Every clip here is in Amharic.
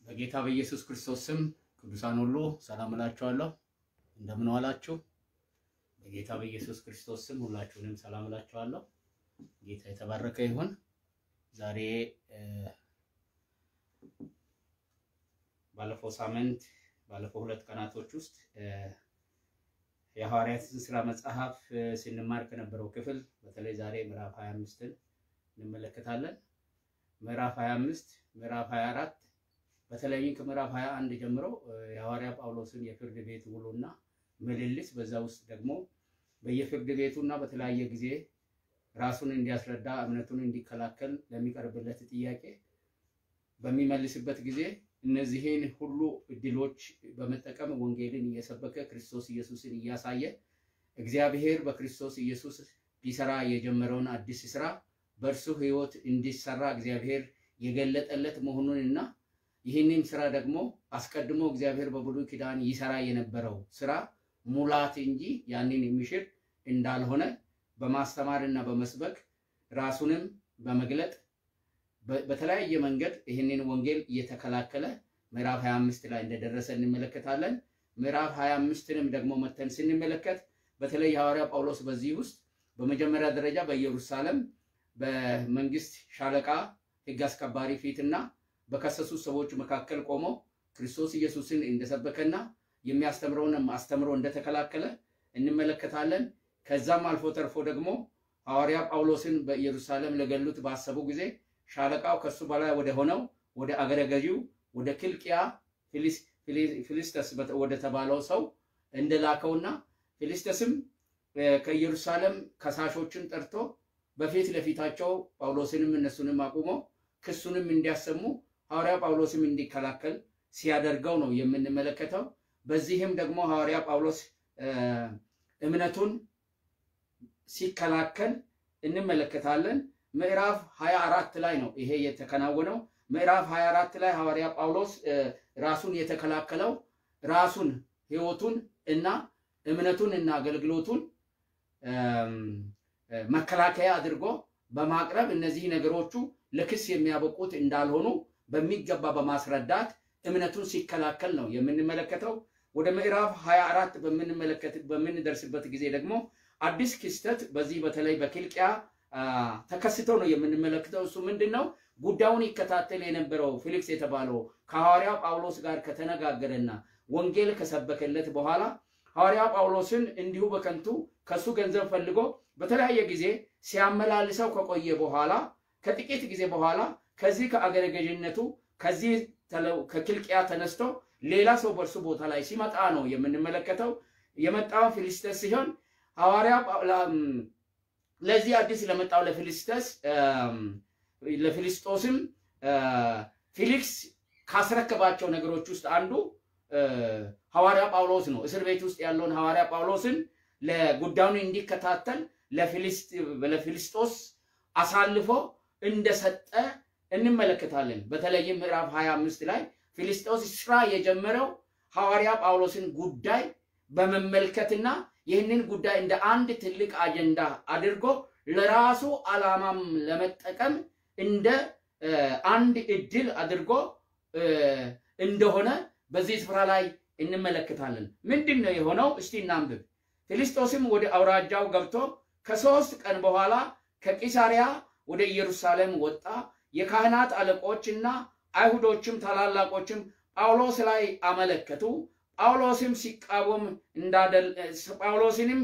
በጌታ በኢየሱስ ክርስቶስ ስም ቅዱሳን ሁሉ ሰላም እላችኋለሁ። እንደምን ዋላችሁ? በጌታ በኢየሱስ ክርስቶስ ስም ሁላችሁንም ሰላም እላችኋለሁ። ጌታ የተባረከ ይሁን። ዛሬ ባለፈው ሳምንት ባለፈው ሁለት ቀናቶች ውስጥ የሐዋርያትን ስራ መጽሐፍ ስንማር ከነበረው ክፍል በተለይ ዛሬ ምዕራፍ 25ን እንመለከታለን። ምዕራፍ 25 ምዕራፍ 24 በተለይም ከምዕራፍ 21 ጀምሮ የሐዋርያ ጳውሎስን የፍርድ ቤት ውሎና ምልልስ በዛ ውስጥ ደግሞ በየፍርድ ቤቱና በተለያየ ጊዜ ራሱን እንዲያስረዳ እምነቱን እንዲከላከል ለሚቀርብለት ጥያቄ በሚመልስበት ጊዜ እነዚህን ሁሉ እድሎች በመጠቀም ወንጌልን እየሰበከ ክርስቶስ ኢየሱስን እያሳየ እግዚአብሔር በክርስቶስ ኢየሱስ ሊሰራ የጀመረውን አዲስ ስራ በእርሱ ሕይወት እንዲሰራ እግዚአብሔር የገለጠለት መሆኑንና ይህንም ስራ ደግሞ አስቀድሞ እግዚአብሔር በብሉይ ኪዳን ይሰራ የነበረው ስራ ሙላት እንጂ ያንን የሚሽር እንዳልሆነ በማስተማር እና በመስበክ ራሱንም በመግለጥ በተለያየ መንገድ ይህንን ወንጌል እየተከላከለ ምዕራፍ 25 ላይ እንደደረሰ እንመለከታለን። ምዕራፍ 25ንም ደግሞ መተን ስንመለከት በተለይ ሐዋርያ ጳውሎስ በዚህ ውስጥ በመጀመሪያ ደረጃ በኢየሩሳሌም በመንግስት ሻለቃ ሕግ አስከባሪ ፊትና በከሰሱ ሰዎች መካከል ቆሞ ክርስቶስ ኢየሱስን እንደሰበከና የሚያስተምረውንም አስተምሮ እንደተከላከለ እንመለከታለን። ከዛም አልፎ ተርፎ ደግሞ ሐዋርያ ጳውሎስን በኢየሩሳሌም ለገሉት ባሰቡ ጊዜ ሻለቃው ከሱ በላይ ወደ ሆነው ወደ አገረ ገዢው ወደ ኪልቅያ ፊሊስተስ ወደ ተባለው ሰው እንደላከውና ፊሊስተስም ከኢየሩሳሌም ከሳሾችን ጠርቶ በፊት ለፊታቸው ጳውሎስንም እነሱንም አቁሞ ክሱንም እንዲያሰሙ ሐዋርያ ጳውሎስም እንዲከላከል ሲያደርገው ነው የምንመለከተው። በዚህም ደግሞ ሐዋርያ ጳውሎስ እምነቱን ሲከላከል እንመለከታለን። ምዕራፍ 24 ላይ ነው ይሄ የተከናወነው። ምዕራፍ 24 ላይ ሐዋርያ ጳውሎስ ራሱን የተከላከለው ራሱን ሕይወቱን እና እምነቱን እና አገልግሎቱን መከላከያ አድርጎ በማቅረብ እነዚህ ነገሮቹ ለክስ የሚያበቁት እንዳልሆኑ በሚገባ በማስረዳት እምነቱን ሲከላከል ነው የምንመለከተው። ወደ ምዕራፍ 24 በምንመለከት በምንደርስበት ጊዜ ደግሞ አዲስ ክስተት በዚህ በተለይ በኪልቅያ ተከስቶ ነው የምንመለከተው። እሱ ምንድን ነው? ጉዳዩን ይከታተል የነበረው ፊሊክስ የተባለው ከሐዋርያ ጳውሎስ ጋር ከተነጋገረና ወንጌል ከሰበከለት በኋላ ሐዋርያ ጳውሎስን እንዲሁ በከንቱ ከሱ ገንዘብ ፈልጎ በተለያየ ጊዜ ሲያመላልሰው ከቆየ በኋላ ከጥቂት ጊዜ በኋላ ከዚህ ከአገረ ገዥነቱ ከዚህ ከኪልቅያ ተነስቶ ሌላ ሰው በእርሱ ቦታ ላይ ሲመጣ ነው የምንመለከተው። የመጣው ፊሊስተስ ሲሆን ሐዋርያ ለዚህ አዲስ ለመጣው ለፊሊስተስ ለፊሊስጦስም ፊሊክስ ካስረከባቸው ነገሮች ውስጥ አንዱ ሐዋርያ ጳውሎስ ነው። እስር ቤት ውስጥ ያለውን ሐዋርያ ጳውሎስን ለጉዳዩን እንዲከታተል ለፊሊስጦስ አሳልፎ እንደሰጠ እንመለከታለን። በተለይም ምዕራፍ 25 ላይ ፊሊስጦስ ስራ የጀመረው ሐዋርያ ጳውሎስን ጉዳይ በመመልከትና ይህንን ጉዳይ እንደ አንድ ትልቅ አጀንዳ አድርጎ ለራሱ ዓላማም ለመጠቀም እንደ አንድ እድል አድርጎ እንደሆነ በዚህ ስፍራ ላይ እንመለከታለን። ምንድን ነው የሆነው? እስቲ እናንብብ። ፊሊስጦስም ወደ አውራጃው ገብቶ ከሶስት ቀን በኋላ ከቂሳሪያ ወደ ኢየሩሳሌም ወጣ። የካህናት አለቆችና አይሁዶችም ታላላቆችም ጳውሎስ ላይ አመለከቱ። ጳውሎስም ሲቃወም ጳውሎስንም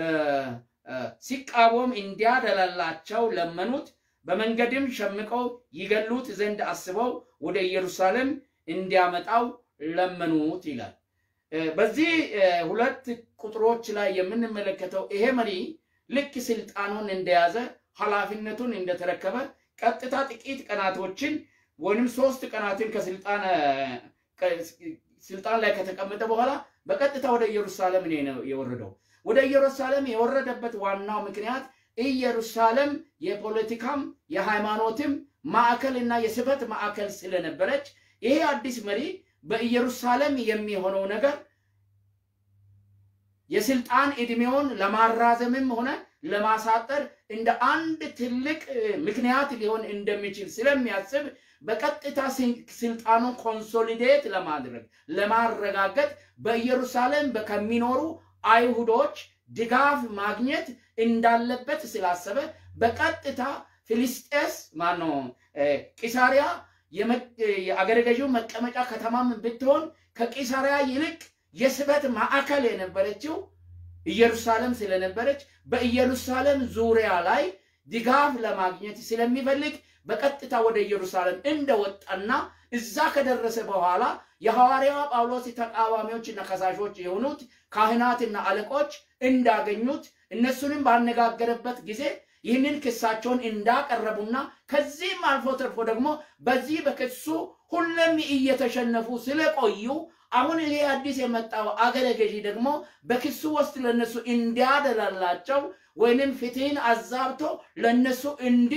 ሲቃወም እንዲያደላላቸው ለመኑት። በመንገድም ሸምቀው ይገሉት ዘንድ አስበው ወደ ኢየሩሳሌም እንዲያመጣው ለመኑት ይላል። በዚህ ሁለት ቁጥሮች ላይ የምንመለከተው ይሄ መሪ ልክ ስልጣኑን እንደያዘ ኃላፊነቱን እንደተረከበ ቀጥታ ጥቂት ቀናቶችን ወይም ሶስት ቀናትን ከስልጣን ስልጣን ላይ ከተቀመጠ በኋላ በቀጥታ ወደ ኢየሩሳሌም ነው የወረደው። ወደ ኢየሩሳሌም የወረደበት ዋናው ምክንያት ኢየሩሳሌም የፖለቲካም የሃይማኖትም ማዕከል እና የስበት ማዕከል ስለነበረች ይሄ አዲስ መሪ በኢየሩሳሌም የሚሆነው ነገር የስልጣን ዕድሜውን ለማራዘምም ሆነ ለማሳጠር እንደ አንድ ትልቅ ምክንያት ሊሆን እንደሚችል ስለሚያስብ በቀጥታ ስልጣኑን ኮንሶሊዴት ለማድረግ ለማረጋገጥ በኢየሩሳሌም ከሚኖሩ አይሁዶች ድጋፍ ማግኘት እንዳለበት ስላሰበ በቀጥታ ፊልስጤስ ማነው ቂሳሪያ የአገረ ገዢው መቀመጫ ከተማም ብትሆን ከቂሳሪያ ይልቅ የስበት ማዕከል የነበረችው ኢየሩሳሌም ስለነበረች በኢየሩሳሌም ዙሪያ ላይ ድጋፍ ለማግኘት ስለሚፈልግ በቀጥታ ወደ ኢየሩሳሌም እንደወጣና እዛ ከደረሰ በኋላ የሐዋርያ ጳውሎስ ተቃዋሚዎችና ከሳሾች የሆኑት ካህናትና አለቆች እንዳገኙት እነሱንም ባነጋገረበት ጊዜ ይህንን ክሳቸውን እንዳቀረቡና ከዚህም አልፎ ተርፎ ደግሞ በዚህ በክሱ ሁለም እየተሸነፉ ስለቆዩ አሁን ይሄ አዲስ የመጣው አገረ ገዢ ደግሞ በክሱ ውስጥ ለነሱ እንዲያደላላቸው ወይንም ፍትህን አዛብቶ ለነሱ እንዲ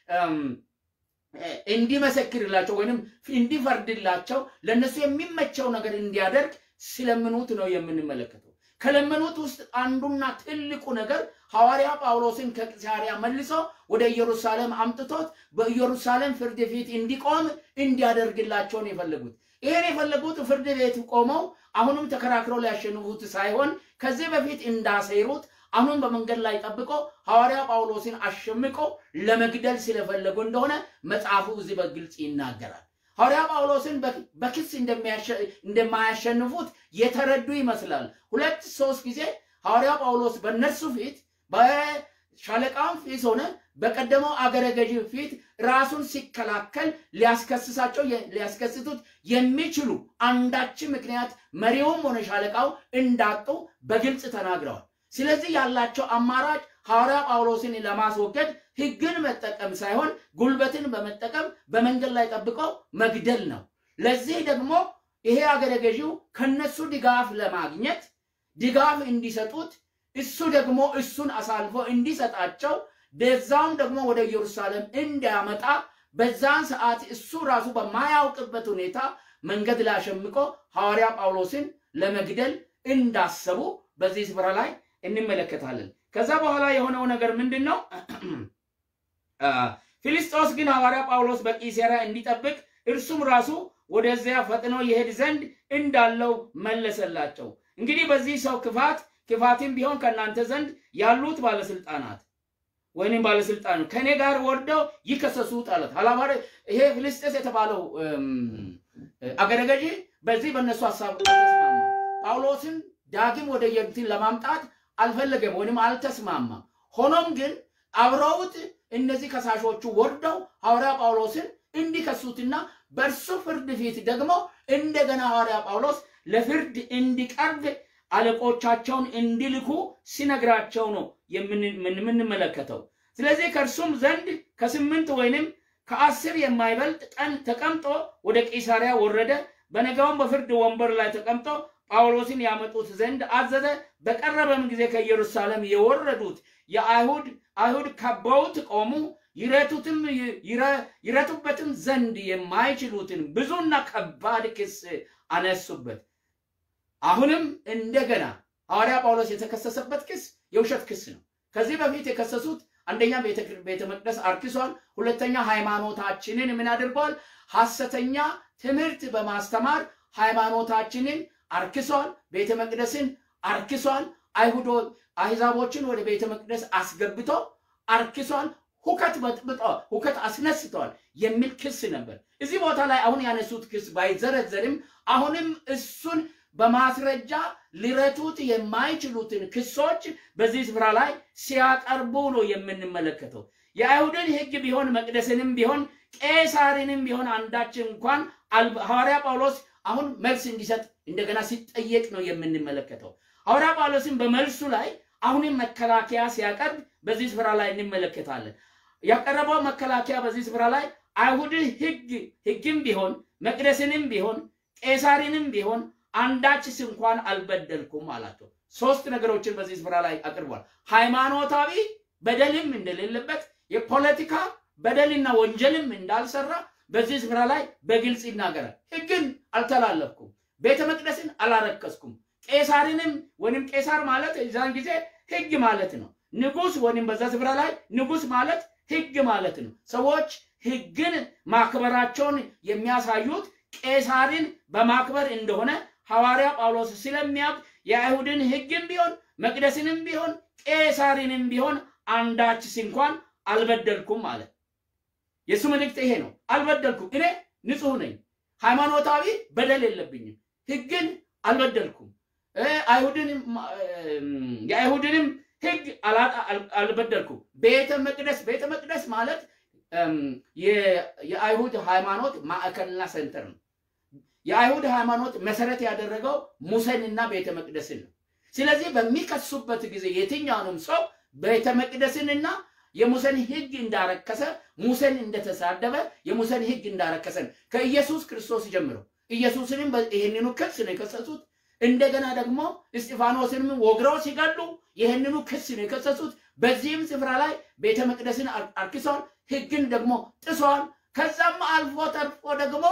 እንዲመሰክርላቸው ወይንም እንዲፈርድላቸው ለነሱ የሚመቸው ነገር እንዲያደርግ ስለምኑት ነው የምንመለከተው። ከለመኑት ውስጥ አንዱና ትልቁ ነገር ሐዋርያ ጳውሎስን ከቂሳሪያ መልሶ ወደ ኢየሩሳሌም አምጥቶት በኢየሩሳሌም ፍርድ ፊት እንዲቆም እንዲያደርግላቸውን የፈለጉት። ይህን የፈለጉት ፍርድ ቤት ቆመው አሁንም ተከራክረው ሊያሸንፉት ሳይሆን ከዚህ በፊት እንዳሰይሩት አሁን በመንገድ ላይ ጠብቆ ሐዋርያ ጳውሎስን አሸምቆ ለመግደል ስለፈለጉ እንደሆነ መጽሐፉ እዚህ በግልጽ ይናገራል። ሐዋርያ ጳውሎስን በክስ እንደማያሸንፉት የተረዱ ይመስላል። ሁለት ሶስት ጊዜ ሐዋርያ ጳውሎስ በእነርሱ ፊት በሻለቃም ፊት ሆነ በቀደመው አገረ ገዢ ፊት ራሱን ሲከላከል ሊያስከስሳቸው ሊያስከስቱት የሚችሉ አንዳችን ምክንያት መሪውም ሆነ ሻለቃው እንዳጡ በግልጽ ተናግረዋል። ስለዚህ ያላቸው አማራጭ ሐዋርያ ጳውሎስን ለማስወገድ ሕግን መጠቀም ሳይሆን ጉልበትን በመጠቀም በመንገድ ላይ ጠብቀው መግደል ነው። ለዚህ ደግሞ ይሄ አገረ ገዢው ከነሱ ድጋፍ ለማግኘት ድጋፍ እንዲሰጡት እሱ ደግሞ እሱን አሳልፎ እንዲሰጣቸው በዛም ደግሞ ወደ ኢየሩሳሌም እንዲያመጣ በዛን ሰዓት እሱ ራሱ በማያውቅበት ሁኔታ መንገድ ላይ አሸምቆ ሐዋርያ ጳውሎስን ለመግደል እንዳሰቡ በዚህ ስፍራ ላይ እንመለከታለን። ከዛ በኋላ የሆነው ነገር ምንድን ነው? ፊልስጦስ ግን ሐዋርያ ጳውሎስ በቂሳርያ እንዲጠብቅ እርሱም ራሱ ወደዚያ ፈጥኖ ይሄድ ዘንድ እንዳለው መለሰላቸው። እንግዲህ በዚህ ሰው ክፋት ክፋትም ቢሆን ከእናንተ ዘንድ ያሉት ባለስልጣናት ወይንም ባለስልጣን ከእኔ ጋር ወርደው ይከሰሱት አለት። ሀላባሪ ይሄ ፊልስጤስ የተባለው አገረ ገዢ በዚህ በእነሱ ሀሳብ አልተስማማ። ጳውሎስን ዳግም ወደ ኢየሩሳሌም ለማምጣት አልፈለገም ወይም አልተስማማም። ሆኖም ግን አብረውት እነዚህ ከሳሾቹ ወርደው ሐዋርያ ጳውሎስን እንዲከሱትና በእርሱ ፍርድ ፊት ደግሞ እንደገና ሐዋርያ ጳውሎስ ለፍርድ እንዲቀርብ አለቆቻቸውን እንዲልኩ ሲነግራቸው ነው የምንመለከተው። ስለዚህ ከእርሱም ዘንድ ከስምንት ወይንም ከአስር የማይበልጥ ቀን ተቀምጦ ወደ ቂሳሪያ ወረደ። በነጋውም በፍርድ ወንበር ላይ ተቀምጦ ጳውሎስን ያመጡት ዘንድ አዘዘ። በቀረበም ጊዜ ከኢየሩሳሌም የወረዱት የአይሁድ አይሁድ ከበውት ቆሙ። ይረቱትም ይረቱበትም ዘንድ የማይችሉትን ብዙና ከባድ ክስ አነሱበት። አሁንም እንደገና ሐዋርያ ጳውሎስ የተከሰሰበት ክስ የውሸት ክስ ነው። ከዚህ በፊት የከሰሱት አንደኛ ቤተ መቅደስ አርክሷል፣ ሁለተኛ ሃይማኖታችንን ምን አድርጓል? ሐሰተኛ ትምህርት በማስተማር ሃይማኖታችንን አርክሷል፣ ቤተ መቅደስን አርክሷል፣ አይሁዶ አሕዛቦችን ወደ ቤተ መቅደስ አስገብቶ አርክሷል፣ ሁከት በጥብጦ ሁከት አስነስተዋል የሚል ክስ ነበር። እዚህ ቦታ ላይ አሁን ያነሱት ክስ ባይዘረዘርም አሁንም እሱን በማስረጃ ሊረቱት የማይችሉትን ክሶች በዚህ ስፍራ ላይ ሲያቀርቡ ነው የምንመለከተው። የአይሁድን ሕግ ቢሆን መቅደስንም ቢሆን ቄሳርንም ቢሆን አንዳች እንኳን ሐዋርያ ጳውሎስ አሁን መልስ እንዲሰጥ እንደገና ሲጠየቅ ነው የምንመለከተው። ሐዋርያ ጳውሎስን በመልሱ ላይ አሁንም መከላከያ ሲያቀርብ በዚህ ስፍራ ላይ እንመለከታለን። ያቀረበው መከላከያ በዚህ ስፍራ ላይ አይሁድ ሕግ ሕግም ቢሆን መቅደስንም ቢሆን ቄሳርንም ቢሆን አንዳችስ እንኳን አልበደልኩም አላቸው። ሶስት ነገሮችን በዚህ ስፍራ ላይ አቅርቧል። ሃይማኖታዊ በደልም እንደሌለበት፣ የፖለቲካ በደልና ወንጀልም እንዳልሰራ በዚህ ስፍራ ላይ በግልጽ ይናገራል። ሕግን አልተላለፍኩም፣ ቤተ መቅደስን አላረከስኩም፣ ቄሳርንም ወይም ቄሳር ማለት የዛን ጊዜ ሕግ ማለት ነው። ንጉስ ወይም በዛ ስፍራ ላይ ንጉስ ማለት ህግ ማለት ነው። ሰዎች ህግን ማክበራቸውን የሚያሳዩት ቄሳርን በማክበር እንደሆነ ሐዋርያ ጳውሎስ ስለሚያውቅ የአይሁድን ህግም ቢሆን መቅደስንም ቢሆን ቄሳርንም ቢሆን አንዳችስ እንኳን አልበደልኩም አለ። የእሱ መልእክት ይሄ ነው። አልበደልኩም፣ እኔ ንጹሕ ነኝ፣ ሃይማኖታዊ በደል የለብኝም፣ ህግን አልበደልኩም፣ አይሁድን የአይሁድንም ህግ አልበደልኩም። ቤተ መቅደስ ቤተ መቅደስ ማለት የአይሁድ ሃይማኖት ማዕከልና ሴንተር ነው። የአይሁድ ሃይማኖት መሰረት ያደረገው ሙሴንና ቤተ መቅደስን ነው። ስለዚህ በሚከሱበት ጊዜ የትኛውንም ሰው ቤተ መቅደስንና የሙሴን ህግ እንዳረከሰ ሙሴን እንደተሳደበ የሙሴን ህግ እንዳረከሰ ነው። ከኢየሱስ ክርስቶስ ጀምሮ ኢየሱስንም ይህንኑ ክስ ነው የከሰሱት። እንደገና ደግሞ እስጢፋኖስንም ወግረው ሲገሉ ይህንኑ ክስ ነው የከሰሱት። በዚህም ስፍራ ላይ ቤተ መቅደስን አርክሰዋል፣ ህግን ደግሞ ጥሰዋል። ከዛም አልፎ ተርፎ ደግሞ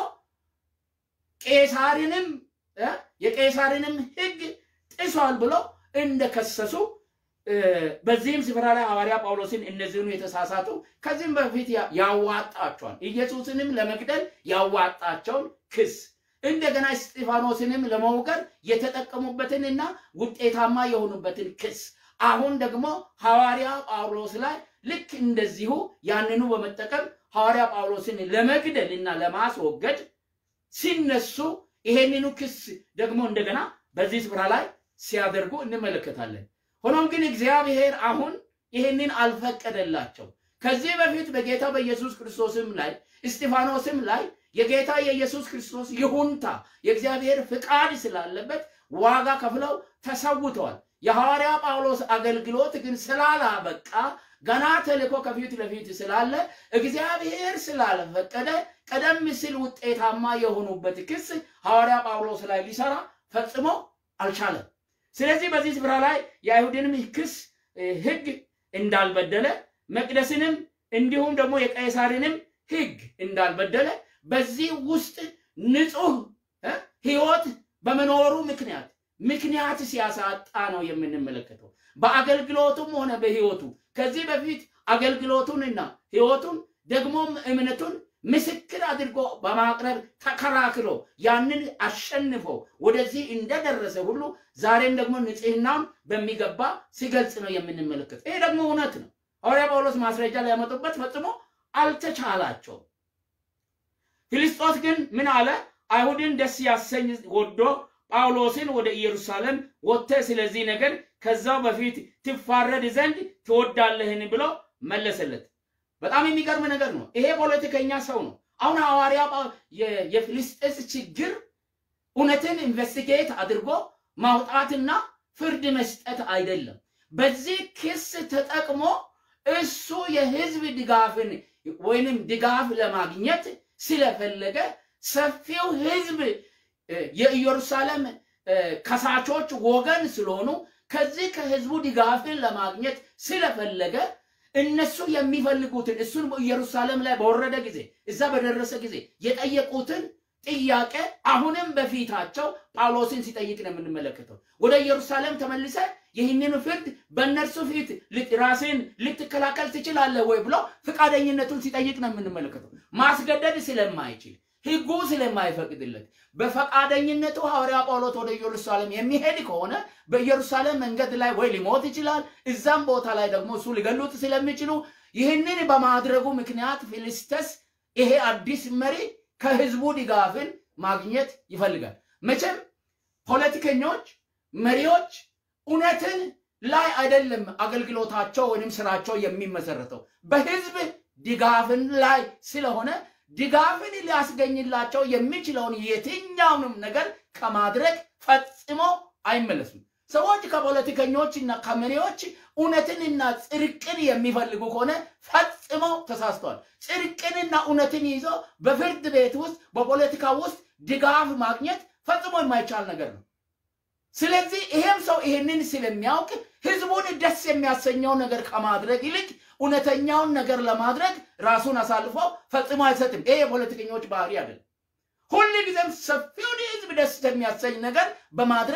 ቄሳርንም የቄሳርንም ህግ ጥሷል ብሎ እንደከሰሱ በዚህም ስፍራ ላይ ሐዋርያ ጳውሎስን እነዚህኑ የተሳሳቱ ከዚህም በፊት ያዋጣቸዋል ኢየሱስንም ለመግደል ያዋጣቸውን ክስ እንደገና እስጢፋኖስንም ለመውገር የተጠቀሙበትንና ውጤታማ የሆኑበትን ክስ አሁን ደግሞ ሐዋርያ ጳውሎስ ላይ ልክ እንደዚሁ ያንኑ በመጠቀም ሐዋርያ ጳውሎስን ለመግደል እና ለማስወገድ ሲነሱ ይሄንኑ ክስ ደግሞ እንደገና በዚህ ስፍራ ላይ ሲያደርጉ እንመለከታለን። ሆኖም ግን እግዚአብሔር አሁን ይህንን አልፈቀደላቸው። ከዚህ በፊት በጌታ በኢየሱስ ክርስቶስም ላይ እስጢፋኖስም ላይ የጌታ የኢየሱስ ክርስቶስ ይሁንታ የእግዚአብሔር ፍቃድ ስላለበት ዋጋ ከፍለው ተሰውተዋል። የሐዋርያ ጳውሎስ አገልግሎት ግን ስላላበቃ ገና ተልእኮ ከፊት ለፊት ስላለ እግዚአብሔር ስላልፈቀደ ቀደም ሲል ውጤታማ የሆኑበት ክስ ሐዋርያ ጳውሎስ ላይ ሊሰራ ፈጽሞ አልቻለም። ስለዚህ በዚህ ስፍራ ላይ የአይሁድንም ክስ ሕግ እንዳልበደለ መቅደስንም እንዲሁም ደግሞ የቀይሳርንም ሕግ እንዳልበደለ በዚህ ውስጥ ንጹሕ ሕይወት በመኖሩ ምክንያት ምክንያት ሲያሳጣ ነው የምንመለከተው። በአገልግሎቱም ሆነ በሕይወቱ ከዚህ በፊት አገልግሎቱንና ሕይወቱን ደግሞም እምነቱን ምስክር አድርጎ በማቅረብ ተከራክሮ ያንን አሸንፎ ወደዚህ እንደደረሰ ሁሉ ዛሬም ደግሞ ንጽህናውን በሚገባ ሲገልጽ ነው የምንመለከት። ይሄ ደግሞ እውነት ነው። ሐዋርያ ጳውሎስ ማስረጃ ሊያመጡበት ፈጽሞ አልተቻላቸውም። ፊልስጦስ ግን ምን አለ? አይሁድን ደስ ያሰኝ ወዶ ጳውሎስን ወደ ኢየሩሳሌም ወጥተህ ስለዚህ ነገር ከዛው በፊት ትፋረድ ዘንድ ትወዳለህን ብሎ መለሰለት። በጣም የሚገርም ነገር ነው። ይሄ ፖለቲከኛ ሰው ነው። አሁን ሐዋርያ የፊልስጤስ ችግር እውነትን ኢንቨስቲጌት አድርጎ ማውጣትና ፍርድ መስጠት አይደለም። በዚህ ክስ ተጠቅሞ እሱ የህዝብ ድጋፍን ወይንም ድጋፍ ለማግኘት ስለፈለገ ሰፊው ህዝብ የኢየሩሳሌም ከሳቾች ወገን ስለሆኑ ከዚህ ከህዝቡ ድጋፍን ለማግኘት ስለፈለገ እነሱ የሚፈልጉትን እሱን ኢየሩሳሌም ላይ በወረደ ጊዜ እዛ በደረሰ ጊዜ የጠየቁትን ጥያቄ አሁንም በፊታቸው ጳውሎስን ሲጠይቅ ነው የምንመለከተው። ወደ ኢየሩሳሌም ተመልሰ ይህንን ፍርድ በእነርሱ ፊት ራስን ልትከላከል ትችላለህ ወይ ብሎ ፈቃደኝነቱን ሲጠይቅ ነው የምንመለከተው። ማስገደድ ስለማይችል ህጉ ስለማይፈቅድለት በፈቃደኝነቱ ሐዋርያ ጳውሎስ ወደ ኢየሩሳሌም የሚሄድ ከሆነ በኢየሩሳሌም መንገድ ላይ ወይ ሊሞት ይችላል፣ እዛም ቦታ ላይ ደግሞ እሱ ሊገሉት ስለሚችሉ ይህንን በማድረጉ ምክንያት ፊልስጤስ ይሄ አዲስ መሪ ከህዝቡ ድጋፍን ማግኘት ይፈልጋል። መቼም ፖለቲከኞች፣ መሪዎች እውነትን ላይ አይደለም አገልግሎታቸው ወይም ስራቸው የሚመሰረተው በህዝብ ድጋፍን ላይ ስለሆነ ድጋፍን ሊያስገኝላቸው የሚችለውን የትኛውንም ነገር ከማድረግ ፈጽሞ አይመለሱም። ሰዎች ከፖለቲከኞች እና ከመሪዎች እውነትንና ጽድቅን የሚፈልጉ ከሆነ ፈጽሞ ተሳስተዋል። ጽድቅንና እውነትን ይዞ በፍርድ ቤት ውስጥ በፖለቲካ ውስጥ ድጋፍ ማግኘት ፈጽሞ የማይቻል ነገር ነው። ስለዚህ ይሄም ሰው ይሄንን ስለሚያውቅ ህዝቡን ደስ የሚያሰኘው ነገር ከማድረግ ይልቅ እውነተኛውን ነገር ለማድረግ ራሱን አሳልፎ ፈጽሞ አይሰጥም። ይሄ የፖለቲከኞች ባህሪ አይደለም። ሁል ጊዜም ሰፊውን ህዝብ ደስ የሚያሰኝ ነገር በማድረግ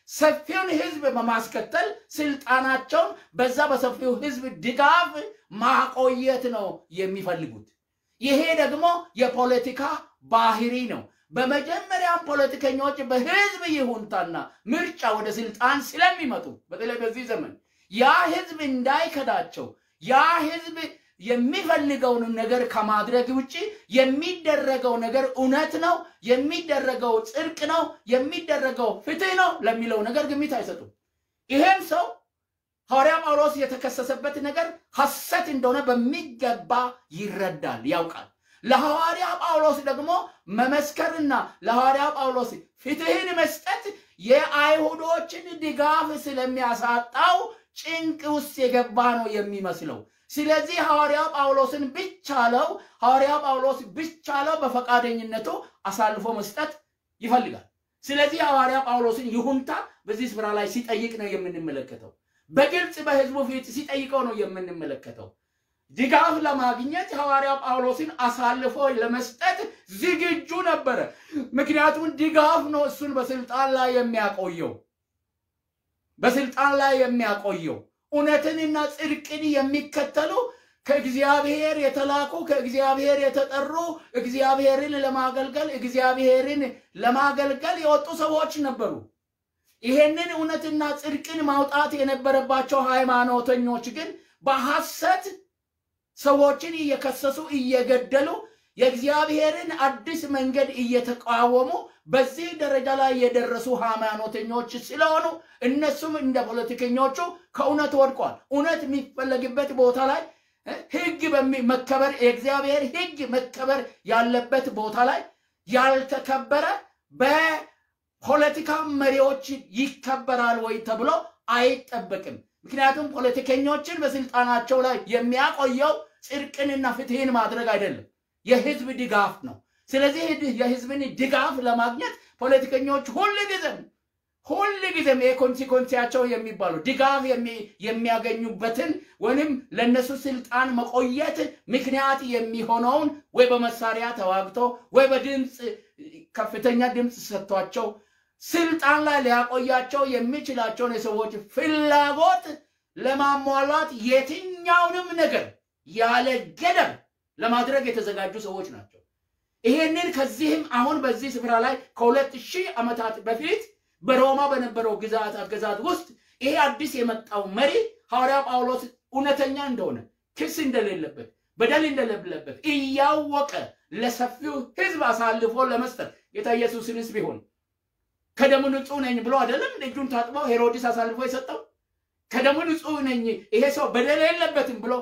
ሰፊውን ህዝብ በማስከተል ስልጣናቸውን በዛ በሰፊው ህዝብ ድጋፍ ማቆየት ነው የሚፈልጉት። ይሄ ደግሞ የፖለቲካ ባህሪ ነው። በመጀመሪያም ፖለቲከኞች በህዝብ ይሁንታና ምርጫ ወደ ስልጣን ስለሚመጡ በተለይ በዚህ ዘመን ያ ህዝብ እንዳይከዳቸው ያ ህዝብ የሚፈልገውን ነገር ከማድረግ ውጭ የሚደረገው ነገር እውነት ነው፣ የሚደረገው ጽድቅ ነው፣ የሚደረገው ፍትህ ነው ለሚለው ነገር ግምት አይሰጡም። ይሄም ሰው ሐዋርያ ጳውሎስ የተከሰሰበት ነገር ሐሰት እንደሆነ በሚገባ ይረዳል፣ ያውቃል። ለሐዋርያ ጳውሎስ ደግሞ መመስከርና ለሐዋርያ ጳውሎስ ፍትህን መስጠት የአይሁዶችን ድጋፍ ስለሚያሳጣው ጭንቅ ውስጥ የገባ ነው የሚመስለው። ስለዚህ ሐዋርያ ጳውሎስን ብቻለው ሐዋርያ ጳውሎስ ብቻለው በፈቃደኝነቱ አሳልፎ መስጠት ይፈልጋል። ስለዚህ ሐዋርያ ጳውሎስን ይሁንታ በዚህ ስፍራ ላይ ሲጠይቅ ነው የምንመለከተው። በግልጽ በህዝቡ ፊት ሲጠይቀው ነው የምንመለከተው። ድጋፍ ለማግኘት ሐዋርያ ጳውሎስን አሳልፎ ለመስጠት ዝግጁ ነበረ። ምክንያቱም ድጋፍ ነው እሱን በስልጣን ላይ የሚያቆየው በስልጣን ላይ የሚያቆየው እውነትንና ጽድቅን የሚከተሉ ከእግዚአብሔር የተላኩ ከእግዚአብሔር የተጠሩ እግዚአብሔርን ለማገልገል እግዚአብሔርን ለማገልገል የወጡ ሰዎች ነበሩ። ይሄንን እውነትና ጽድቅን ማውጣት የነበረባቸው ሃይማኖተኞች ግን በሐሰት ሰዎችን እየከሰሱ እየገደሉ የእግዚአብሔርን አዲስ መንገድ እየተቃወሙ በዚህ ደረጃ ላይ የደረሱ ሃይማኖተኞች ስለሆኑ እነሱም እንደ ፖለቲከኞቹ ከእውነት ወድቋል። እውነት የሚፈለግበት ቦታ ላይ ሕግ መከበር የእግዚአብሔር ሕግ መከበር ያለበት ቦታ ላይ ያልተከበረ በፖለቲካ መሪዎች ይከበራል ወይ ተብሎ አይጠበቅም። ምክንያቱም ፖለቲከኞችን በስልጣናቸው ላይ የሚያቆየው ጽድቅንና ፍትህን ማድረግ አይደለም፣ የህዝብ ድጋፍ ነው። ስለዚህ የህዝብን ድጋፍ ለማግኘት ፖለቲከኞች ሁል ጊዜም ሁል ጊዜም የኮንሲኮንሲያቸው የሚባሉ ድጋፍ የሚያገኙበትን ወይም ለእነሱ ስልጣን መቆየት ምክንያት የሚሆነውን ወይ በመሳሪያ ተዋግቶ ወይ በድምፅ ከፍተኛ ድምፅ ሰጥቷቸው ስልጣን ላይ ሊያቆያቸው የሚችላቸውን የሰዎች ፍላጎት ለማሟላት የትኛውንም ነገር ያለ ገደብ ለማድረግ የተዘጋጁ ሰዎች ናቸው። ይሄንን ከዚህም አሁን በዚህ ስፍራ ላይ ከሁለት ሺህ ዓመታት በፊት በሮማ በነበረው ግዛት አገዛዝ ውስጥ ይሄ አዲስ የመጣው መሪ ሐዋርያ ጳውሎስ እውነተኛ እንደሆነ ክስ እንደሌለበት በደል እንደሌለበት እያወቀ ለሰፊው ሕዝብ አሳልፎ ለመስጠት ጌታ ኢየሱስንስ ቢሆን ከደሙ ንጹህ ነኝ ብሎ አይደለም እጁን ታጥቦ ሄሮድስ አሳልፎ የሰጠው ከደሙ ንጹህ ነኝ ይሄ ሰው በደል የለበትም ብሎ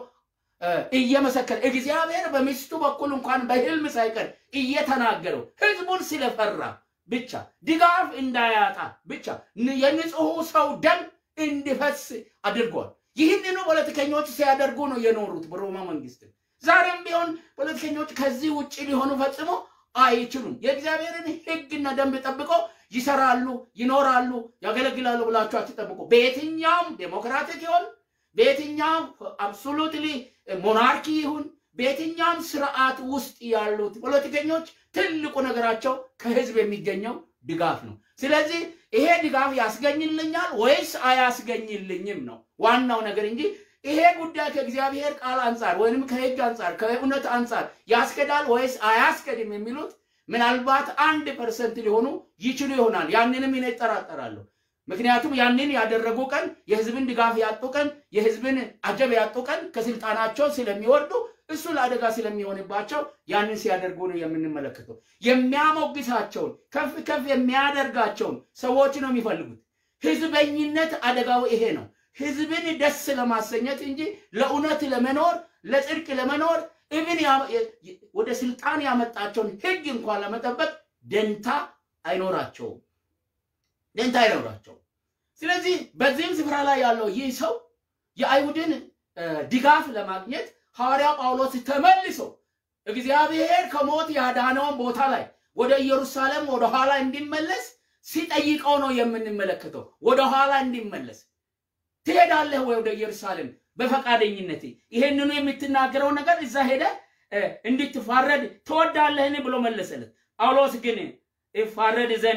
እየመሰከረ እግዚአብሔር በሚስቱ በኩል እንኳን በህልም ሳይቀር እየተናገረው ህዝቡን ስለፈራ ብቻ ድጋፍ እንዳያጣ ብቻ የንጹሑ ሰው ደም እንዲፈስ አድርጓል። ይህንኑ ፖለቲከኞች ሲያደርጉ ነው የኖሩት በሮማ መንግስት። ዛሬም ቢሆን ፖለቲከኞች ከዚህ ውጭ ሊሆኑ ፈጽሞ አይችሉም። የእግዚአብሔርን ህግና ደንብ ጠብቆ ይሰራሉ፣ ይኖራሉ፣ ያገለግላሉ ብላችሁ አትጠብቁ። በየትኛውም ዴሞክራቲክ ይሆን በየትኛውም አብሶሉትሊ ሞናርኪ ይሁን በየትኛውም ስርዓት ውስጥ ያሉት ፖለቲከኞች ትልቁ ነገራቸው ከህዝብ የሚገኘው ድጋፍ ነው። ስለዚህ ይሄ ድጋፍ ያስገኝልኛል ወይስ አያስገኝልኝም ነው ዋናው ነገር እንጂ ይሄ ጉዳይ ከእግዚአብሔር ቃል አንጻር ወይም ከህግ አንጻር ከእውነት አንጻር ያስከዳል ወይስ አያስከድም የሚሉት ምናልባት አንድ ፐርሰንት ሊሆኑ ይችሉ ይሆናል። ያንንም እኔ እጠራጠራለሁ። ምክንያቱም ያንን ያደረጉ ቀን የህዝብን ድጋፍ ያጡ ቀን የህዝብን አጀብ ያጡ ቀን ከስልጣናቸው ስለሚወርዱ እሱ ለአደጋ ስለሚሆንባቸው ያንን ሲያደርጉ ነው የምንመለከተው። የሚያሞግሳቸውን ከፍ ከፍ የሚያደርጋቸውን ሰዎች ነው የሚፈልጉት። ህዝበኝነት አደጋው ይሄ ነው። ህዝብን ደስ ለማሰኘት እንጂ ለእውነት ለመኖር ለጽድቅ ለመኖር እብን ወደ ስልጣን ያመጣቸውን ህግ እንኳን ለመጠበቅ ደንታ አይኖራቸውም ደንታ አይኖራቸውም። ስለዚህ በዚህም ስፍራ ላይ ያለው ይህ ሰው የአይሁድን ድጋፍ ለማግኘት ሐዋርያ ጳውሎስ ተመልሶ እግዚአብሔር ከሞት ያዳነውን ቦታ ላይ ወደ ኢየሩሳሌም ወደ ኋላ እንዲመለስ ሲጠይቀው ነው የምንመለከተው። ወደ ኋላ እንዲመለስ ትሄዳለህ ወይ ወደ ኢየሩሳሌም በፈቃደኝነት ይሄንኑ የምትናገረው ነገር እዛ ሄደ እንድትፋረድ ትወዳለህን ብሎ መለሰለት። ጳውሎስ ግን እፋረድ ዘንድ